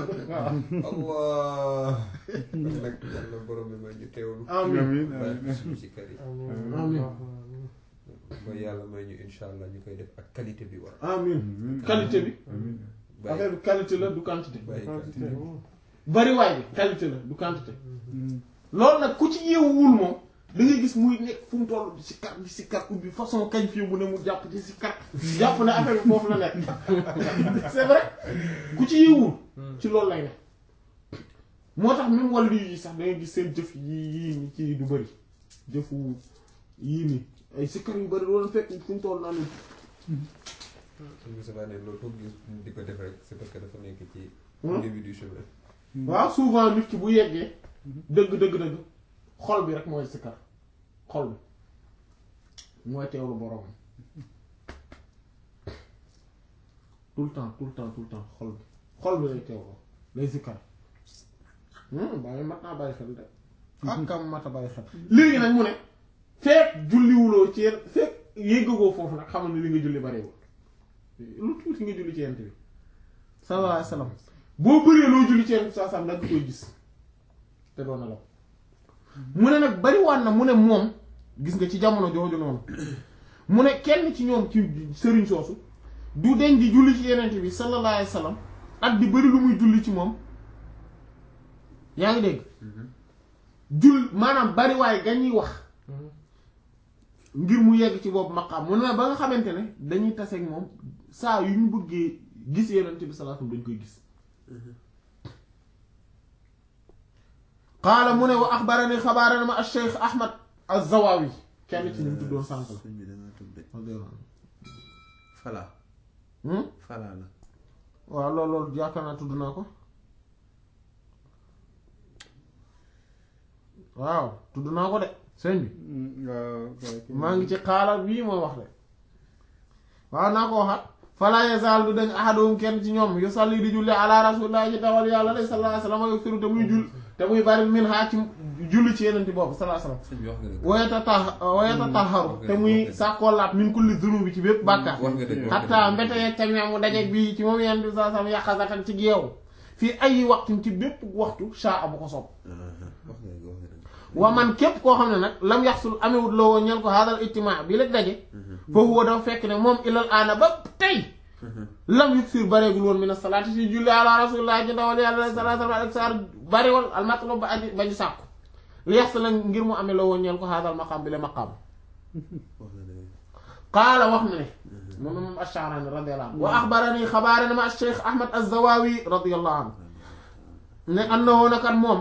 waaw allah kon nag yàlla borom bi may ñu teewlu amin amiin bàyyi amiin suñu si kër yi amiin Amiin. ba yàlla may ñu insha allah ñu koy def ak qualité bi war amin qualité bi amiin affaire bi qualité la du quantité bàyyi quantité bariwaay bi qualité la du quantité loolu nag ku ci yeewuwul moom da ngay gis muy nekk fu mu toll di si kar di si kar ubbi façon kañ fii bu ne mu jàpp ci si kar jàpp ne affaire bi foofu la nekk c'est vrai ku ci yeewuwul ci loolu lay nekk moo tax même wàllu yi sax da ngay gis seen jëf yii yii ñi ci du bëri jëfu yii nii ay si kar yu bëri loolu fekk fu mu toll naa ne suñu sabaa ne loolu foog gis di ko def rek c'est parce que dafa nekk ci Hmm. début du chemin waaw souvent nit ki bu yeggee dëgg dëgg dëgg xol bi rek mooy sikkar xol bi mooy teewlu borom tout le temps tout le temps tout le temps xol bi xol bi lay teewlu lay sikkar bàyyi mat naa bàyyi xel de ak kam mat a bàyyi xel léegi nag mu ne fekk julliwuloo ci yenn fekk yéggagoo foofu nag xamal ne li nga julli bariwul lu tuuti nga julli ci yent bi sallallahu alayhi wasallam boo bëree loo julli ci yenn saa saa da nga koy gis te doon na la mu ne nag bariwaan na mu ne moom gis nga ci jamono jooju noonu mu ne kenn ci ñoom ci sëriñ soosu du deñ di julli ci yeneen bi sallallahu alayhi wasallam ak di bëri lu muy julli ci moom yaa ngi dégg jull maanaam bariwaay ga ñuy wax ngir mu yegg ci boobu maqaam mu ne ba nga xamante ne dañuy taseeg moom saa yu ñu bëggee gis yeneen bi sallallahu alayhi wasallam dañ koy gis qaala mu ne wa axbarani xabaarana ma al-Cheikh Ahmad az-Zawawi kenn ci ñu tuddoon sànq la sëñ bi da ngaa tëb de radiyallahu anhu fala hmm fala la waaw loolu loolu yaakaar naa tudd naa ko waaw tudd naa ko de sëñ bi waaw waaw maa ngi ci xaaral bii moo wax de waaw naa ko waxaat fala yazal du dañ ahaduhum kenn ci ñoom yu salli di julli ala rasulillah ci dawal yàlla lay sallallahu alayhi wasallam yu firu te muy jull te muy bari min haa ci julli ci yeneen boobu sallallahu alayhi wasallam sëñ bi wax nga dëgg wayata ta wayata taharu te muy sàkkoo laat min kulli zunubi ci bépp bàkkaar wax nga dëgg xatta mbete yeeg tamit mu dajeeg bii ci moom yenn bi saa sam yàqasatan ci geew fii ay waxtu ci bépp waxtu shaa bu ko sopp wax nga dëgg wax nga dëgg wa man képp koo xam ne nag lam yaxsul amewut loo woon ñel ko haadal ijtimaa bi la daje foofu woo dafa fekk ne moom ilal aana ba tey lam yuksir bareegul woon mina salaati si julli ala rasulillah ci ndawal yàlla sallallahu alayhi wa sallam ak saar bariwal al matlub ba aji ba ñu sàkku li yaxsul la ngir mu amee loo woon ñel ko haadal maqaam bi la maqaam wax nga dëgg qaala wax na ne moom moom Ash-Sha'rani radiyallahu anhu wa axbarani xabaare na ma Cheikh Ahmad Az-Zawawi radiyallahu anhu ne annahu nakat moom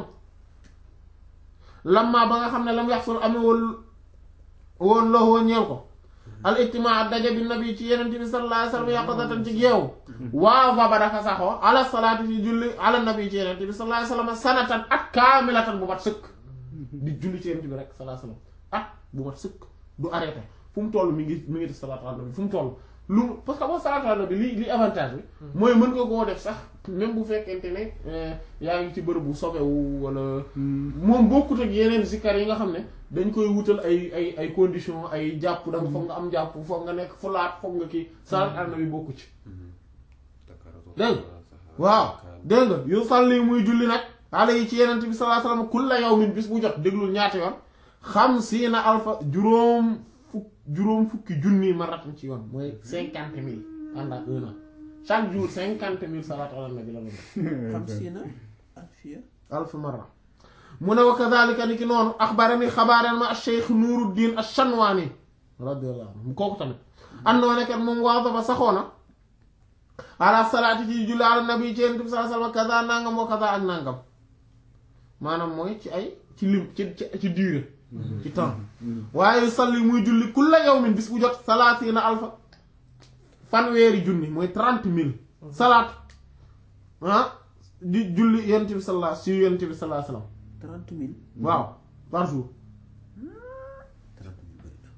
lamma ba nga xam ne lam yaxsul amewul woon la woon ñeel ko al ijtimaa daje bi nabi ci yeneen bi sallallahu alayhi wa sallam yaqadatan ci geew waa fa ba dafa saxoo ala salaati ci julli ala nabi ci yeneen bi sallallahu alayhi wa sallam sanatan at kaamilatan bu mat sëkk di julli ci yeneen bi rek sallallahu alayhi wa sallam at bu mat sëkk du arrêté fu mu toll mi ngi mi ngi def salaatu ala nabi fu mu toll lu parce que boo salaatu ala nabi li li avantage bi mooy mën nga koo def sax même bu fekkente ne euh, yaa ngi ci bërëb bu sobewu wala moom bokkut ak yeneen zikkar yi nga xam ne dañ koy wutal ay ay ay conditions ay jàpp da nga foog nga am jàpp foog nga nekk fu laat foog nga kii salaatu ala nabi bokku ci dégg nga waaw dégg nga yu salli muy julli nag xale yi ci yeneen bi sallallahu alayhi wasallam kulla yawmin bis bu jot déglul ñaata yoon xamsiina alfa juróom fukk juróom fukki junni maratan ci yoon mooy cinquante mille pendant un an chaque jour cinquante mille salaatu ala nabi la doon def xam si na alfiya alf marra mu ne wa kadhalika ni ki noonu axbarani xabaareen ma cheikh nuruddin ash-Shanwani radiyallahu anhu kooku tamit andoo nekkat moom waaso ba saxoona ala salaati ci julli ala nabi ci yonent bi sallallahu alayhi wasallam kaza nangam wa kaza ak nangam maanaam mooy ci ay ci lim ci ci ci durée ci temps waaye salli muy julli kulla yawmin bis bu jot salaasiina alfa fanweeri junni mooy trente mille salaat ah di julli yonent bi sallallahu si yonent bi sallallahu alayhi wasallam trente mille waaw par jour trente mille bëri na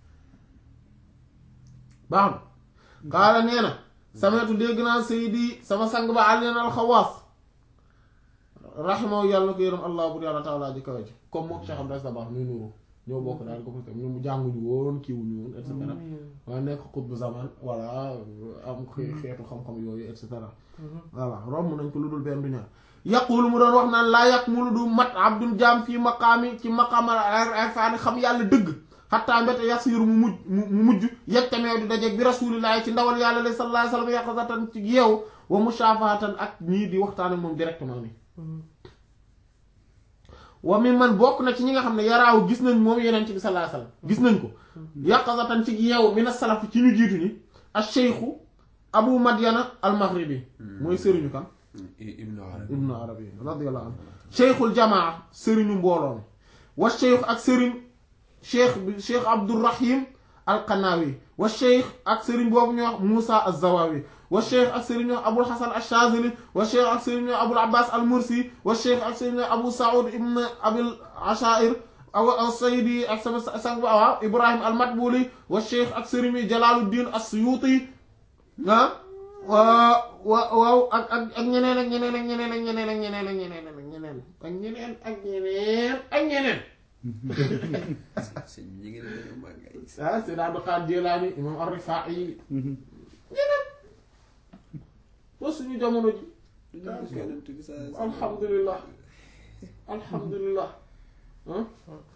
baax na xaala nee na sametu dégg naa sayidi sama sang ba àlleen alxawaas raximahu yàlla na ko yërëm allah bur yàlla taala ji kawe ji comme mook Cheikh Abdou Dabakh muy nuru ñoo bokk daal ko parce que ñoom jànguñu woon kiiwuñu woon et cetera waaye nekk xutbu zaman voilà am xee- xeetu xam-xam yooyu et cetera voilà romb nañ ko lu dul benn du ñaar yaqulu mu doon wax naan laa yàq mu lu du mat abdul jaam fii maqaami ci maqaamal irfaani xam yàlla dëgg xattaa mbete yasiru mu mujj mu mujj yeg tamee du dajeeg bi rasulillahi ci ndawal yàlla la sallallahu alayhi wa sallam yaqazatan ci yeew wa mushafahatan ak ñii di waxtaan ak moom directement ni wa mi man bokk na ci ñi nga xam ne yaraaw gis nañ moom yeneen ci bi sallallahu alayhi wa sallam gis nañ ko yaqazatan ci yeew min as-salaf ci ñu jiitu ñi ash-shaykhu abu madyana al-maghribi mooy sëriñu kan ibnu arabi ibnu arabi radiyallahu anhu cheikhul jamaa sëriñu mbooloo mi wa cheikh ak sëriñ cheikh bi cheikh abdourahim alqanawi wa cheikh ak sëriñ boobu ñu wax moussa az-zawawi wa cheikh ak sëriñ ñu wax abul hasan ash-shazili wa cheikh ak sëriñ ñu wax abul abbas al-mursi wa cheikh ak sëriñ ñu wax abu saoud ibn abil ashair aw sayidi ak sama sang ba waaw ibrahim al-matbuli wa cheikh ak sëriñ yi jalaluddin as-suyuti ah waaw waaw ak ak ak ñeneen ak ñeneen ak ñeneen ak ñeneen ak ñeneen ak ñeneen ak ñeneen ak ñeneen ak ñeneen ak ñeneen sëñ ñi ngi ne dañoo màgg ay ah Seydi Abdul Qaadir Jilaani imam Ar-Rifaa'i ñeneen ba suñu jamono ji duñu gis yonent bi sa alhamdulillah alhamdulillah ah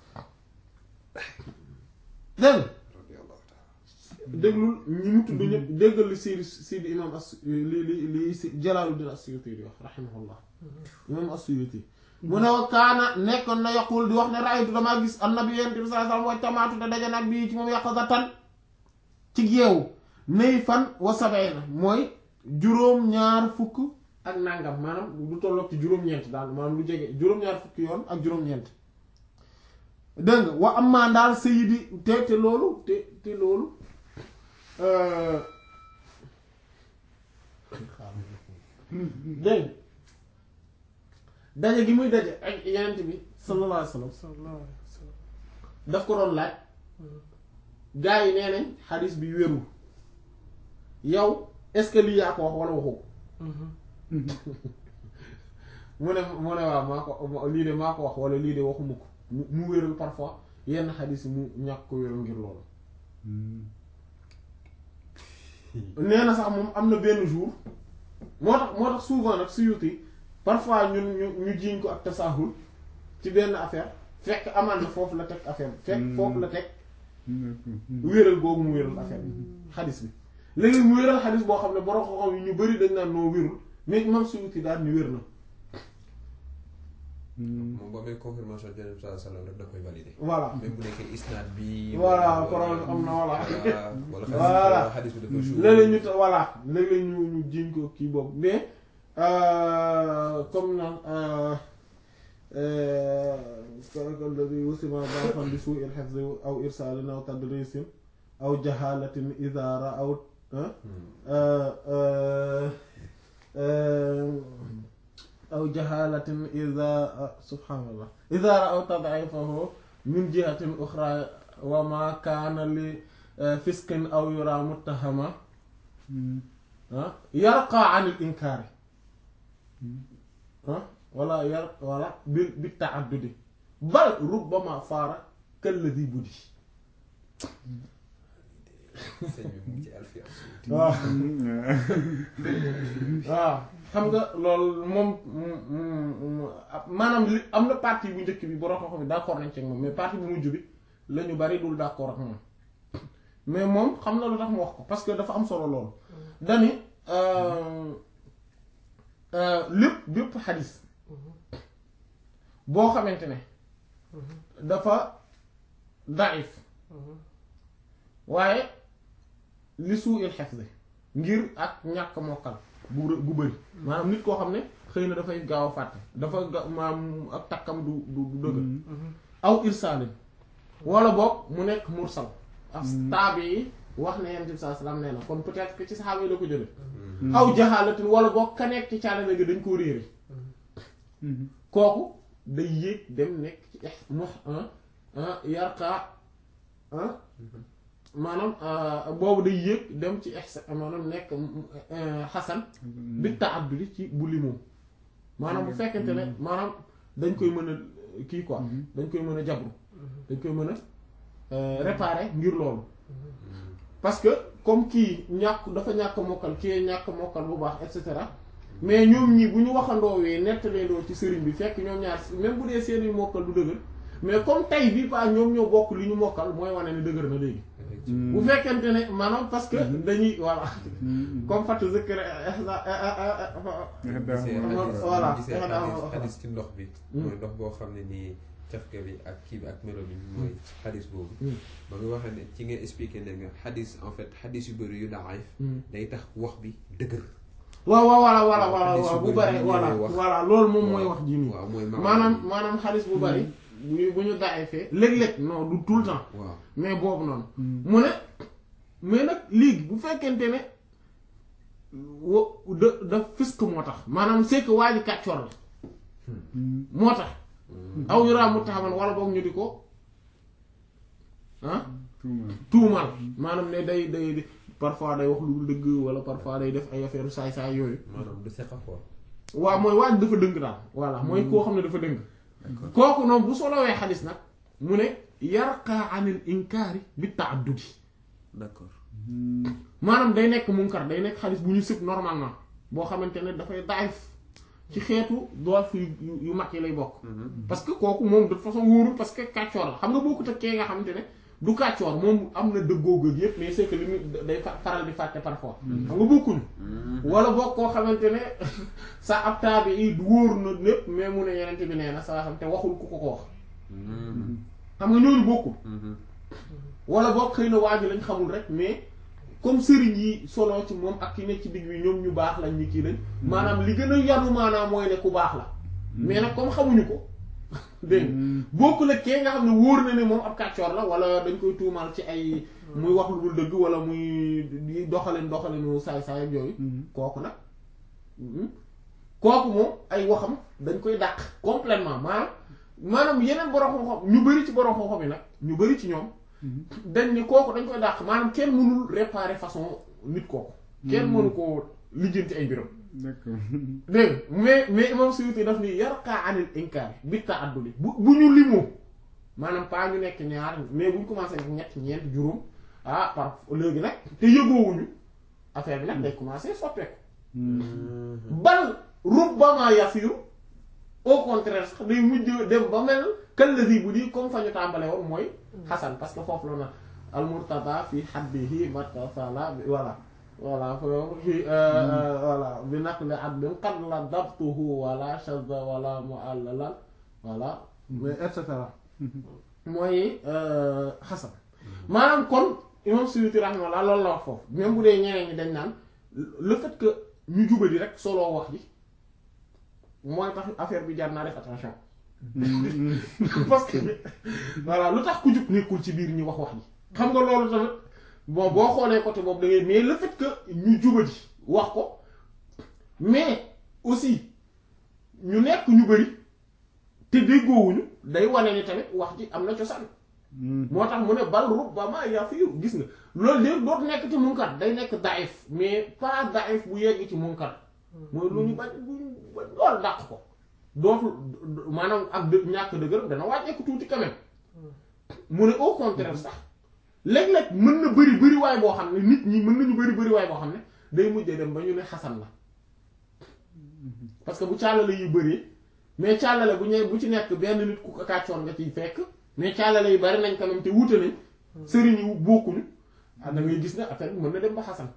dégg radiyallahu taala déglul ñi mu tudd ñëpp déggal li Seydi Seydi imam as li li li si Jalaaluddin As-Suyuti di wax rahimahullah imam As-Suyuti mu ne wa kaana nekkoon na yaqul di wax ne raaytu damaa gis annabi yonent bi sallallahu alayhi wasallam wa tamaatu te daje nag bii ci moom yaqazatan ci yeewu nay fan wa sabayna mooy juróom-ñaar fukk ak nangam maanaam lu tolloog ci juróom-ñeent daal maanaam lu jege juróom-ñaar fukki yoon ak juróom-ñeent dégg nga wa am maa ndaal sayidi te te loolu te te loolu euh, dégg nga daje gi muy daje ak yenent bi sallallahu alayhi wa sallam sallallahu alayhi wa sallam daf ko doon laaj gaa yi nee nañ xadis bi wérul yow est-ce que lii yaa ko wax wala waxu ko mu ne mu ne waaw maa ko lii de maa ko wax wala lii de waxuma ko mu mu wéral parfois yenn xadis yi mu ñàkk ko wéral ngir loolu nee na sax moom am na benn jour moo tax moo tax souvent nag Suyuti parfois ñun ñu ñu jiiñ ko ak tasahul ci benn affaire fekk amaan na foofu la teg affaire bi fekk foofu la teg wéeral googu mu wéeral affaire bi xadis bi léegi mu wéeral xadis boo xam ne borom xam-xam yi ñu bari dañ naan noo wérul mais imam Suyuti daal ni wér na moom boo amee confirmation de Yonent bi sallallahu alayhi wa sallam rek da koy valider. voilà même bu nekkee isnaad bi. voilà wala- problème am na voilà wala Voilà. wala xadis bi dafa suuf. léeg-léeg ñu ta voilà léeg-léeg ñu ñu jiñ ko kii boobu mais euh, comme naan kalladi wusima bafan bi suu il hifzi aw irsalin aw tadrisin aw jahalatin idara aw aw jahalatin ida subhanallah idara aw tad'ifahu min jihatin ukhra wa ma kana li fiskin aw yura muttahama ah yarqa an al inkaari ah wala yar wala bi bi taaddudi bal rubbama faara kalladi buddi sëñ bi mu ngi ci alfiya. waaw waaw xam nga loolu moom maanaam li am na partie bu njëkk bi borom xam-xam bi d'accord nañ ci ak moom mais partie bu mujj bi la ñu bari dul d'accord ak moom mais moom xam na lu tax mu wax ko parce que dafa am solo loolu dani lépp bépp xadis boo xamante ne dafa daif waaye li suu il xefse ngir ak ñàkk mokkal bu rë- bu bëri maanaam nit koo xam ne xëy na dafay gaaw a fàtte dafa ga maam ak takkam du du du dëgër aw irsaalin wala boog mu nekk mursal ak taabi yi wax ne yonent bi sallallahu alayhi wasallam nee na kon peut-être que ci saxaaba yi la ko jële aw jaxaalatin wala boog ka nekk ci caalale gi dañ koo réere kooku day yéeg dem nekk ci ex mox yarqa maanaam boobu day yéeg dem ci ex maanaam nekk xasan bi ta'addudi ci bu limoo maanaam bu fekkente ne maanaam dañ koy mën a kii quoi dañ koy mën a jabru dañ koy mën a réparer ngir loolu parce que comme kii ñàkk dafa ñàkk mokkal kii ñàkk mokkal bu baax et cetera mais ñoom ñii bu ñu waxandoowee nettaleendoo ci sëriñ bi fekk ñoom ñaar même bu dee seeni mokkal du dëgër mais comme tey bii pas ñoom ñoo bokk li ñu mokkal mooy wane ne dëgër na léegi bu fekkente ne maanaam parce que dañuy voilà comme fatu zikr voilà gisee xadis xadis ci ndox bi mooy ndox boo xam ne nii cafka bi ak kii bi ak melo bi mooy xadis boobu ba nga waxee ne ci ngeen expliqué ne nga xadis en fait xadis yu bëri yu daif day tax wax bi dëgër waaw waaw voilà voilà waaw, voilà xadis waaw yu bu bari bare yi voilà ñuy wax. voilà loolu moom mooy waaw. wax ji nii waaw mooy maanaam maanaam xaalis bu bari bu ñu bu ñu daay fee léeg-léeg non du tout le temps waaw mais boobu noonu mu ne mais nag léegi bu fekkente ne wa da da fisq moo tax maanaam c'est que waa ji kàccoor la moo tax aw yuraa mu taxaman wala boog ñu di ko ah tuumal maanaam ne day day parfois day wax lu dul dëgg wala parfois day def ay affaire saay-saay yooyu maanaam du seqa quoi waaw mooy waaj dafa dëng daal voilà mooy koo xam ne dafa dëng kooku noonu bu solowee xadis nag mu ne yarqa anil inkaari bi taaddudi d'accord maanaam day nekk munkar day nekk xadis bu ñu sëb normalement boo xamante ne dafay daif ci xeetu doif yu yu- yu mag yi lay bokk parce que kooku moom de toute façon wóorul parce que kàccoor la xam nga bokkut ak kee nga xamante ne du kàccoor moom am na dëggoo gëg yépp mais c'est que li muy day fa- faral di fàtte parfois xam nga bokkuñu wala boog koo xamante ne sa ab taabi yi wóor na lépp mais mu ne yenente bi nee na saa xam te waxul ku ko ko wax xam nga ñooñu bokkul wala boog xëy na waa ji lañ xamul rek mais comme sëriñ yi solo ci moom ak ki nekk ci digg bi ñoom ñu baax lañ ñi kii lañ maanaam li gën a yanu maanaam mooy ne ku baax la mais nag comme xamuñu ko dégg nga bokkul ak kee nga xam ne wóor na ne moom ab kàccoor la wala dañ koy tuumaal ci ay muy wax lu dul dëgg wala muy di doxalin doxalinu saay-saay ak yooyu kooku nag mhm. kooku moom ay waxam dañ koy dàq complètement maanaam maanaam yeneen borom xam-xam ñu bari ci borom xam-xam yi nag ñu bari ci ñoom dañ ni kooku dañ koy dàq maanaam kenn mënul réparer façon nit kooku kenn mënu koo lijjanti ay mbiram d'accord dégg nga mais mais imam Suyuti daf ni yarqa anil inkaar bi ta'addudi bu bu ñu limoo maanaam pas ñu nekk ñaar mais bu ñu commencé nekk ñett ñeent juróom ah par léegi nag te yëgoowuñu affaire bi nag day commencé soppeeku bal rubbama yasiru au contraire sax day mujj dem ba mel kallazi bu di comme fa ñu tàmbale woon mooy xasan parce que foofu la na al murtada fi haddihi matasala voilà voilà foofu fi voilà bi naqli adlin qad la dabtuhu wala shadda wala mu'allalan voilà mais et cetera mooy xasan maanaam kon imam Suyuti rahimahullah loolu la wax foofu même bu dee ñeneen ñi dañ naan le fait que ñu jubadi rek solo wax ji mooy tax affaire bi jar naa def attention parce que voilà lu tax ku jub nekkul ci biir ñi wax wax ji xam nga loolu tamit bon boo xoolee côté boobu da ngay mais le fait que ñu jubadi wax ko mais aussi ñu nekk ñu bari te déggoowuñu day wane ni tamit wax ji am na cosaan moo tax mu ne bal rubbama yafiru gis nga loolu de dootu nekk ci munkar day nekk daif mais pas daif bu yegg ci munkar mooy lu ñu bañ bu ñu bañ loolu dàq ko dootul maanaam ak dë- ñàkk dëgër dana wàññeeku tuuti quand même mu ne au contraire sax léeg-léeg mën na bëri bëri waay boo xam ne nit ñi mën nañu bëri bëri waay boo xam ne day mujjee dem ba ñu ne xasan la parce que bu càllale yu bëree mais càllale bu ñëwee bu ci nekk benn nit ku ko kàccoon nga ciy fekk mais càllale yu bari nañ quand même te wuute nañ sëriñ yu bokkuñu ah da ngay gis ne affaire bi mën na dem ba xasan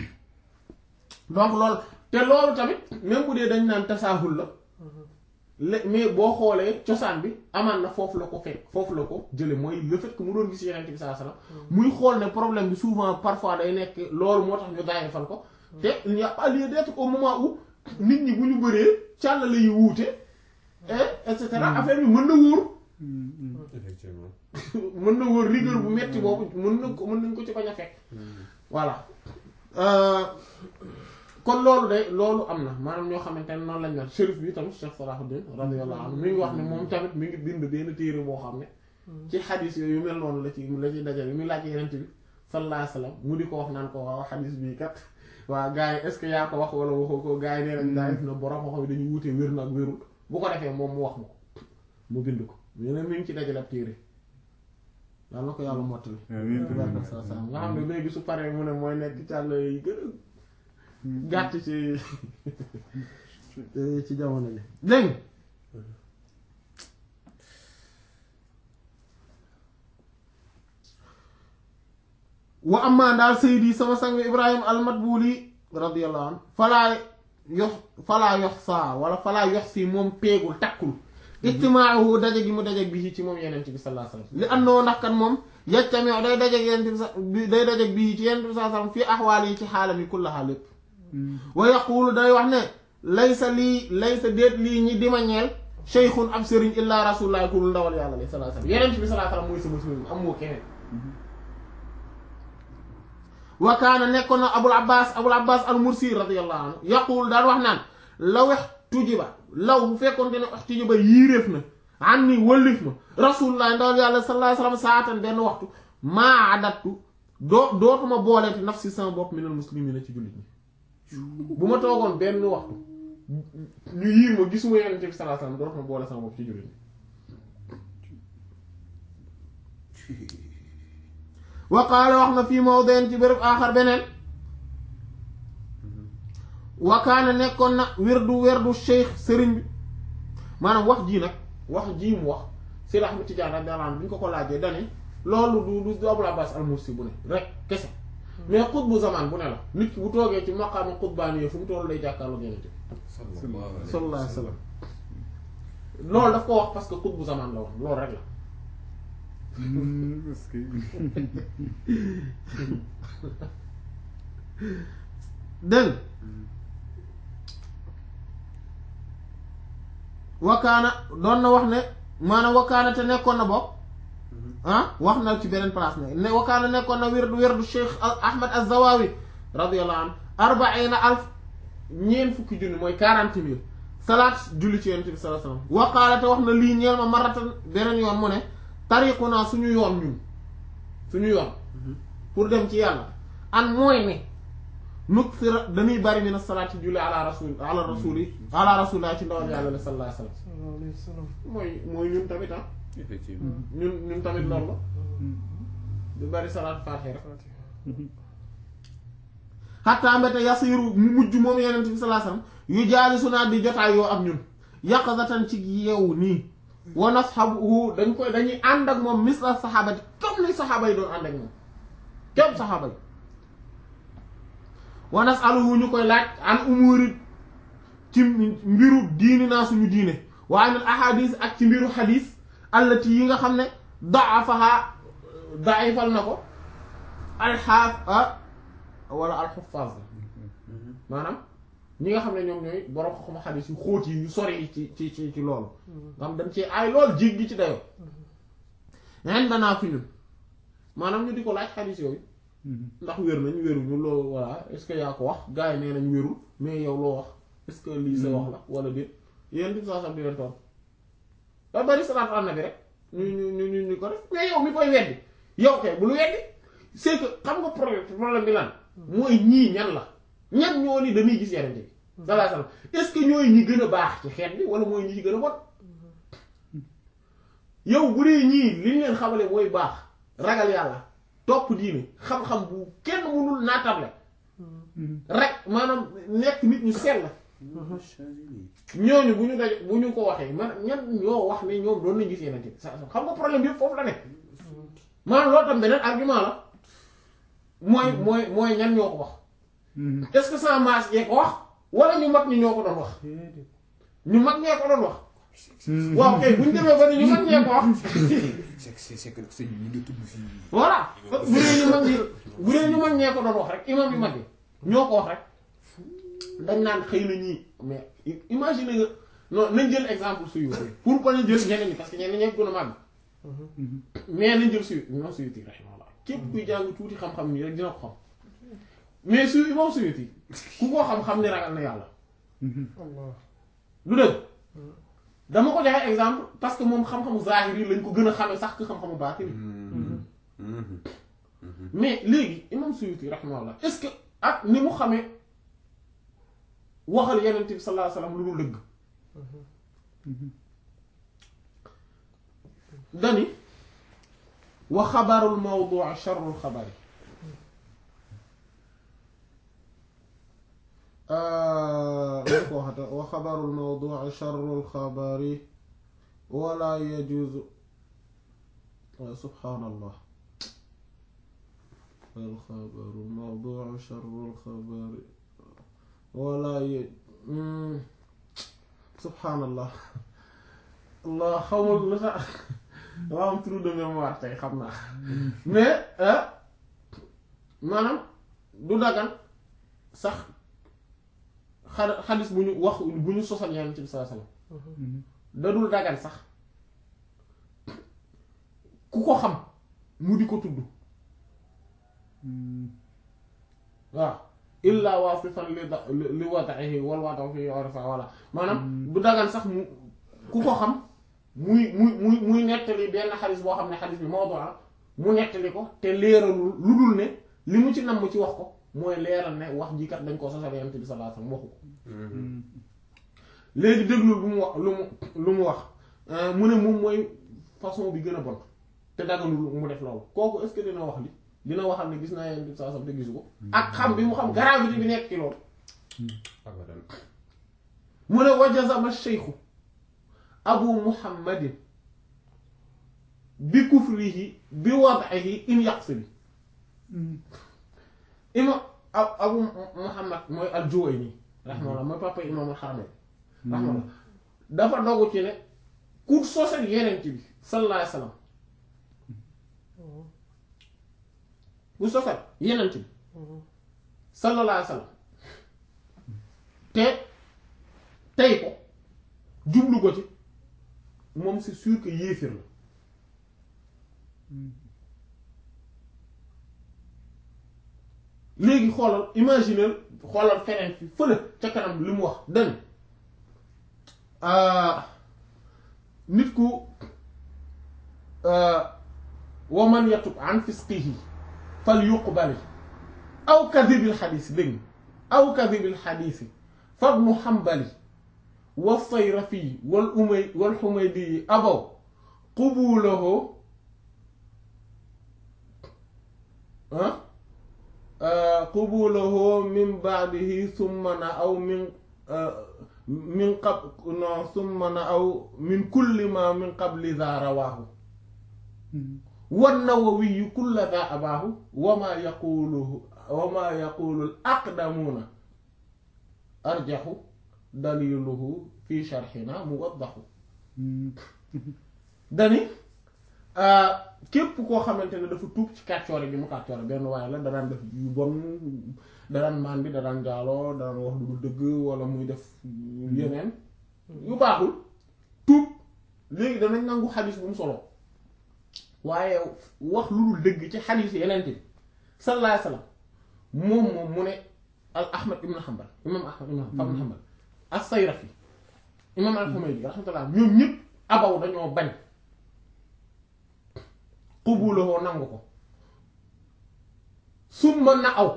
donc loolu te loolu tamit même bu dee dañ naan tasaahul la le mais boo xoolee cosaan bi amaan na foofu la ko fekk foofu la ko jële mooy le fait que mu doon gis yeneen bi saa salaam muy xool ne problème bi souvent parfois day nekk loolu moo tax ñu daayee fal ko te il n'y a pas lieu d'être au moment où nit ñi bu ñu bëree càllale yu wuute et et cetera affaire bi mën na wóor effectivement mën na wóor rigueur bu metti boobu mën na ko mën nañ ko ci bañ a fekk voilà kon loolu de loolu am na maanaam ñoo xamante ne noonu lañ mel shérif bi tamit Cheikh Salahuddin radiyallahu anhu mi ngi wax ne moom tamit mi ngi bind benn téere boo xam ne ci xadis yooyu yu mel noonu la ci la ci dajale yi muy laaj yenent bi sallallahu alayhi wasallam mu di ko wax naan ko waaw xadis bii kat waa gars yi est-ce que yaa ko wax wala waxoo ko gars yi nee nañ daa def na borom xam dañuy wutee wér na ak wérul bu ko defee moom mu wax ma ko mu bind ko ñu ne mi ngi ci dajale ab téere yàlla na ko yàlla mottali amiin barka sa sa nga xam ne léegi su paree mu ne mooy nekk càll yi gën a gàtt ci ci jamono ji dégg nga wa amma daal saydi sama sang ibrahim almatbuli radiyallahu anhu falaa yox falaa yox saa wala falaa yox si moom peegul takkul ijtimaahu daje gi mu daje bi ci moom yeneen bi sallallahu alayhi wasallam li andoo ndax kan moom yajtamiu day daje yeneen bi sa day daje bi ci yeneen bi sallallahu alayhi wasallam fii axwaal yi ci xaalam yi kullaha lépp wa yaqulu day wax ne laysa lii laysa déet lii ñi dima ñeel sheykhun ab sëriñ illa rasulullah ku dul ndawal yàlla li sallallahu alayhi wasallam yeneen bi sallallahu alayhi wasallam mooy sama sëriñ am moo keneen wa kaana nekkoon na abul abbas abul abbas al mursi radiyallahu anhu yaqul daan wax naan la wex tujiba law bu fekkoon te ne wax tujiba yiiréef na an ni wëllif ma rasulullah ndawal yàlla sallallahu alayhi wasallam saatan benn waxtu maa adattu doo dootuma booleeti nafsi sama bopp minal muslimina ci jullit ñi bu ma toogoon benn waxtu ñu yiir ma gisuma yonent bi sallallahu alayhi wasallam dootuma boole sama bopp ci jullit ñi wa qaala wax na fii mawdin ci béréb aaxar beneen wa kaana nekkoon na werdu werdu cheikh sëriñ bi maanaam wax jii nag wax jii mu wax Seydi Ahmad Tijaan radiyallahu anhu bi ñu ko ko laajee dani loolu du du Abul Abbas al-Mursi bu ne rek kese mais xutbu zaman bu ne la nit ki bu toogee ci maqaama xutbaani fu mu toll day jàkkaarloo Yonent bi sallallahu alayhi wa sallam loolu daf ko wax parce que xutbu zaman la wax loolu rek la parce que dégg wakaana doon na wax ne maanaam wakaana te nekkoon na bokk ah wax na ci beneen place ne ne wakaana nekkoon na wirdu wirdu Cheikh Ahmad Az-Zawawi radiyallahu anhu arbaina alf ñeent fukki junni mooy quarante mille salaat julli ci yonent bi sallallahu alayhi wasallam waqaala te wax na lii ñeel ma maratan beneen yoon mu ne tariqu naa suñu yoon ñun suñu yoon pour dem ci yàlla an mooy ne nuksira dañuy bari min as-salaati julli ala rasul ala rasuli ala rasulillah ci ndawal yàlla sallallahu alayhi wasallam sallallahu alayhi wa sallam mooy mooy ñun tamit ah effectivement ñun ñun tamit loolu la du bari salaat faatiha rek Fatiha xatta mbete yasiru mu mujj moom yeneen bi sallallahu alayhi wasallam yu jaali su naa di jotaay yoo ak ñun yaqazatan ci yeewu nii wa nashabu dañ koy dañuy ànd ak moom misla saxaabati comme ni saxaaba yi doon ànd ak moom comme saxaaba yi wa nasaluhu ñu koy laaj an umuri ci mbiru diini naa suñu diine wa anil ahadis ak ci mbiru xadis allati yi nga xam ne daafaha daifal na ko alxaaf wala alxufaaz la maanaam ñi nga xam ne ñoom ñooy borom xam xadis yu xóot yi yu sori yi ci ci ci ci loolu nga xam dañ ci ay lool jéggi ci dayoo nen danaa fi ñun maanaam ñu di ko laaj xadis yooyu ndax wér nañ wéruñu loo voilà est-ce que yaa ko wax gars yi nee nañ wérul mais yow loo wax est-ce que lii sa wax la wala déet yéen di saa sam di leen toon da bari salaatu ala nabi rek ñu ñu ñu ñu ñu ko def mais yow mi koy weddi yow kay bul weddi c'est que xam nga problème problème bi lan mooy ñii ñan la ñan ñoo ni dañuy gis yenente bi sallallahu alayhi wasallam est-ce que ñooy ñi gën a baax ci xeet bi wala mooy ñi ci gën a bon yow bu dee ñii li ñu leen xamale mooy baax ragal yàlla topp diine xam-xam bu kenn mënul naatable rek maanaam nekk nit ñu sell ñooñu bu ñu daj bu ñu ko waxee man ñan ñoo wax ne ñoom doon nañ gis yenente bi sa xam nga problème bi yëpp foofu la nekk maanaam loolu tam beneen argument la mooy mooy mooy ñan ñoo ko wax est-ce que sans masse yee ko wax wala ñu mag ñi ñoo ko doon wax déedéet ñu mag ñee ko doon wax waaw kay bu ñu demee ba ne ñu mag ñee ko wax c'est c'est c'est que sëñ bi ñu ngi tudd fii voilà bu dee ñu mag ñi bu dee ñu mag ñee ko doon wax rek imam yu mag yi ñoo ko wax rek dañ naan xëy na ñii mais imagine nga non nañ jël exemple suyu pour pas ñu jël ñeneen ñi parce que ñeneen ñee gën a màgg mais nañ jël suyu imam suyuti rahimahullah képp kuy jàng tuuti xam-xam nii rek dina ko xam mais suyu imam suyuti ku ko xam-xam ni ragal na yàlla Allah lu dëgg dama ko joxe exemple parce que moom xam-xamu zahir yi lañ ko gën a xamee sax que xam-xamu baatin yi mais léegi imam Suyuti rahimahullah est-ce que ak ni mu xamee waxal yeneen bi sallallahu alayhi wasallam lu dul dëgg dani wa xabarul mawdu' sharrul xabari lan ko waxata wa xabarul mawdu' sharrul xabari wala yajuzu subhaanallah wal xabaru mawdu' sharrul xabari wala ye subhaanallah allah xamul lu tax dama am trou de mémoire tey xam naa mais maanaam du dagan sax xa xadis bu ñu wax bu ñu sosal yonent bi sallallahu alayhi wasallam da dul dagan sax ku ko xam mu di ko tudd waaw illa wasifan li da li wada'ihi wal wada'u fi urfa wala maanaam du dagan sax mu ku ko xam muy muy muy muy nettali benn xadis boo xam ne xadis bi mawdu la mu nettali ko te leeralul lu dul ne li mu ci nam mu ci wax ko mooy leeral ne wax ji kat dañ koo sosal yonent bi sallallahu alayhi wasallam waxu ko léegi déglul lu mu wax lu mu lu mu wax mu ne moom mooy façon bi gën a bon te daganul mu def loolu kooku est-ce que dina wax li dina waxal ne gis naa yonent bi sallallahu alayhi wasallam te gisu ko ak xam bi mu xam gravité bi nekk ci loolu abadan mu ne wajazama sheykhu abu muhammadin bi kufrihi bi wad'ihi in yaqsidi imam abu muhammad mooy al-Juwayni rahimahullah mooy papa imam al-Haramayn rahimahullah dafa dogu ci ne ku sosal yenent bi sallallahu alayhi wasallam ku sosal yenent bi sallallahu alayhi wasallam te tey ko jublu ko ci moom c'est sûr que yéefir la léegi xoolal imaginer xoolal feneen fi fële ca kanam li mu wax dani nit ku wa man yatub an fisqihi fal yuqbali aw kadhibil xadiis dégg aw kadhibil xadiisi fabnu xambali wa sayrafi wal umay wal xumaydi abaw qubulahu ah qubulahu min baadihi summa na aw min min qab no summa na aw min kulli ma min qabli za rawaahu wan nawawiyu kulla za abaahu wa ma yaquluhu wa ma yaqulu al aqdamuuna arjaxu daliluhu fi sharxina muwaddaxu dani képp koo xamante ne dafa tuub ci kàccoore bi mu kàccoore benn waaye la danaan def yu bon danaan maan bi danaan jaaloo danaan wax lu dul dëgg wala muy def yeneen yu baaxul tuub léegi danañ nangu xadis bu mu solo waaye wax lu dul dëgg ci xadis yeneen bi sallallahu alayhi wasallam moom moom mu ne al ahmad ibn hanbal imam ahmad ibn hanbal as-sayrafi imam al-humaydi rahmatullah ñoom ñëpp abaw dañoo bañ qubulahoo nangu ko summa na aw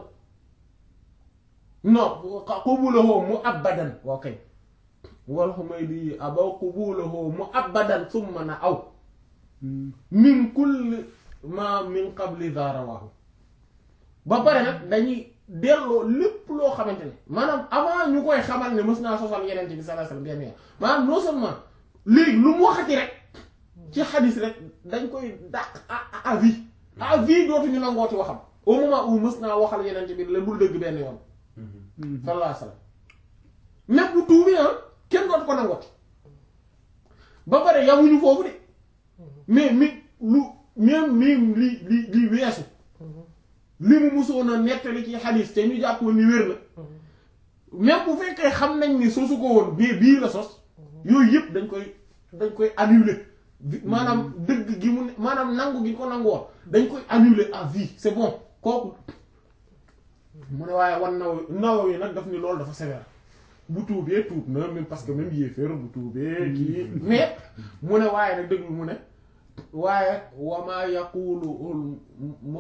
non qubulahoo mu abadan waa kay wal Humaydi abaw qubulahoo mu abadan summa na aw min kulli ma min qabli za rawahu ba pare nag dañuy delloo lépp loo xamante ne maanaam avant ñu koy xamal ne mës naa sosal yeneen bi sallallahu alayhi wasallam benn yoon maanaam non seulement léegi lu mu waxati rek ci xadis rek dañ koy dàq à à vie à vie dootuñu nangooti waxam au moment où mës naa waxal yeneen bi la bul dëgg benn yoon sallallahu alayhi wasallam même bu tuubi ah kenn dootu ko nangooti ba pare yamuñu foofu de mais mi lu même mi li li li weesu li mu musoon a nettali ci xadis te ñu jàppoon ni wér na même bu fekkee xam nañ ni sosu ko woon bii bii la sos yooyu yëpp dañ koy dañ koy annuler maanaam dëgg gi mu ne maanaam nangu gi ko nangu woon dañ koy annuler à vie c'est bon kooku mu ne waaye wan naw naw yi nag daf ni loolu dafa sévère bu tuubee tuub na même parce que même yéeféer bu tuubee kii mais mu ne waaye nag dëgg mu ne waaye wamaa yaqulu mu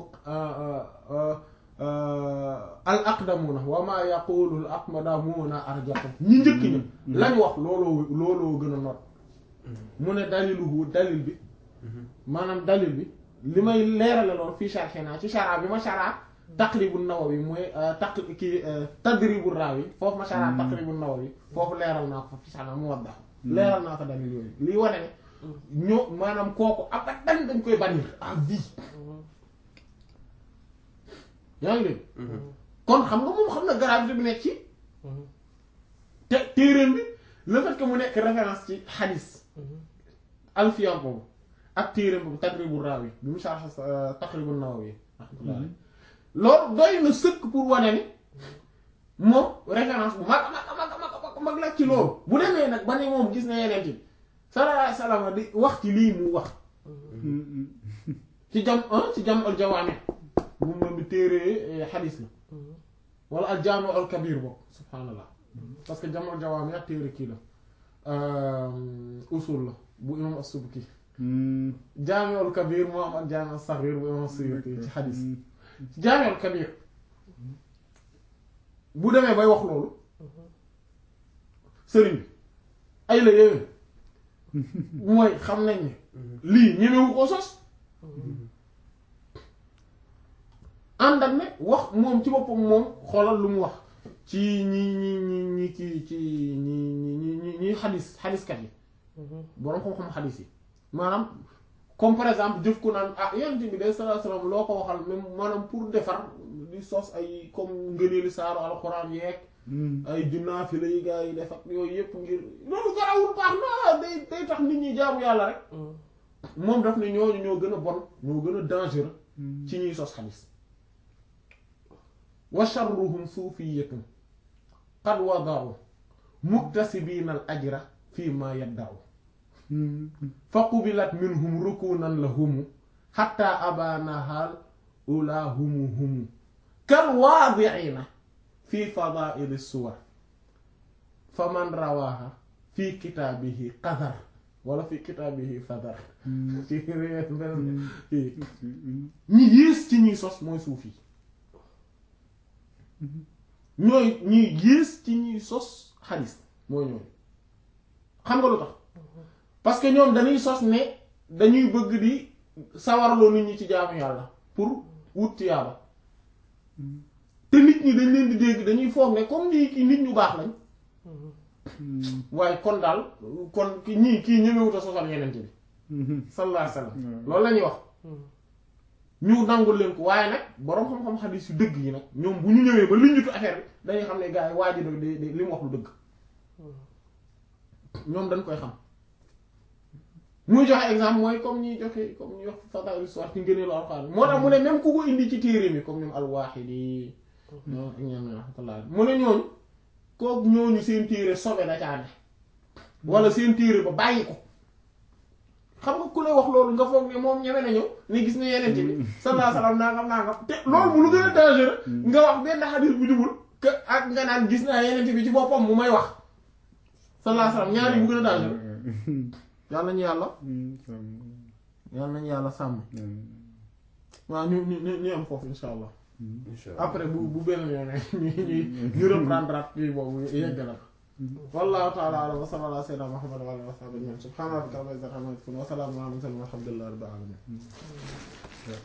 al aqdamuna wamaa yaqulu al aqdamuna arjaxu ñi njëkk ña lañ wax looloo looloo gën a not mu ne daliluhu dalil bi maanaam dalil bi li may leerale lool fii sharxina ci shara bi ma shara taqribu nawawi mooy taq kii tadribu raawi foofu ma shara taqribu nawawi foofu leeral naa ko ci shara mu waddax leeral naa ko dalil yooyu lii wane ne ñoo maanaam kooku abadan dañ koy bannir à vie yaa ngi dégg kon xam nga moom xam na gravité bi nekk ci te téeréen bi le fait que mu nekk référence ci xadis alfiyan boobu ak téeréen boobu taqribu raawi bi mu sarx taqribu nawawi rahmatullah loolu doy na sëkk pour wane ni moom référence bu mag a mag a mag a mag a mag la ci loolu bu demee nag ba ne moom gis na yeneen ci sallallahu alayhi wasallam di wax ci lii mu wax ci jam ci jam al jawaami bu moom bi téere xadis la wala al jaami al kabir boobu subhaanallah parce que jam al jawaami ak téere kii la usul la bu imam as-Subki jaami al kabir moo am ak jaami al saghir bu imam as-Suyuti ci xadis ci jaami al kabir bu demee bay wax loolu sëriñ bi ay la yéwén mooy xam nañ ne lii ñemewu ko sos ànd ak ne wax moom ci boppam moom xoolal lu mu wax ci ñi ñi ñi ñi ci ci ñi ñi ñi ñi xadis xadiskat yi boroom xam-xam xadis yi maanaam comme par exemple jëf ko naan ah yonent bi de sallallahu alayhi wasallam loo ko waxal même maanaam pour defar di sos ay comme ngëneeli saaru alxuraan yeeg ay junnaa fi lay gaa yi def ak yooyu yëpp ngir loolu garawul baax na day day tax nit ñi jaamu yàlla rek moom daf ne ñooñu ñoo gën a bon ñoo gën a dangereux ci ñuy sos xadis wa sharruhum suufiyatun qad wada'u muktasibiina al ajra fii ma yadda'u fa qubilat minhum rukunan lahumu hatta abanahal ula humu humu kal waadiina fi fadaili suwar fa man rawaha fi kitaabihi qadar wala fi kitaabihi fadar ci beneen kii ñi yées ci ñuy sos mooy suuf yi ñooy ñi yées ci ñuy sos xadis mooy ñooy xam nga lu tax parce que ñoom dañuy sos ne dañuy bëgg di sawarloo nit ñi ci jaamu yàlla pour wut yàlla te nit ñi dañ leen di dégg dañuy foog ne comme nii kii nit ñu baax lañ waaye kon daal kon ki ñii kii ñemewut a sosal yenente bi sallallahu alayhi wasallam loolu la ñuy wax ñu nangul leen ko waaye nag boroom xam-xam xadiis yu dëgg yi nag ñoom bu ñu ñëwee ba liñutu affaire bi dañuy xam ne gars yi waa ji de de li mu wax lu dëgg ñoom dañ koy xam muy joxe exemple mooy comme ñuy joxe comme ñuy wax fadail histoire ci ngëneelu alxuraan moo tax mu ne même ku ko indi ci téere mi comme ñoom al-Waaqidi ñoom ak ñoom rahmatullah mu ne ñooñu kooku ñooñu seen téere sobe da caa ne wala seen téere ba bàyyi ko xam nga ku lay wax loolu nga foog ne moom ñeme na ñëw ne gis na yeneen bi sallallahu alayhi wasallam nangam nangam te loolu mu lu gën a dangereux nga wax benn xadis bu jubul que ak nga naan gis naa yeneen bi ci boppam mu may wax sallallahu alayhi wasallam ñaar yi bu gën a dangereux yàlla nañu yàlla yàlla nañu yàlla sàmm waaw ñu ñu ñu ñu am foofu insha allah incha allah après bu bu benn yoon ñu ñu ñu reprendre at kii boobu yegg na wallahu ta'ala a'lam wa sallallahu ala sayyidina muhammad wa alihi wa sahbihi ajma'in subhana rabbika rabbil izzati amma yasifun wa salamun ala al mursalin walhamdulillahi rabbil alamin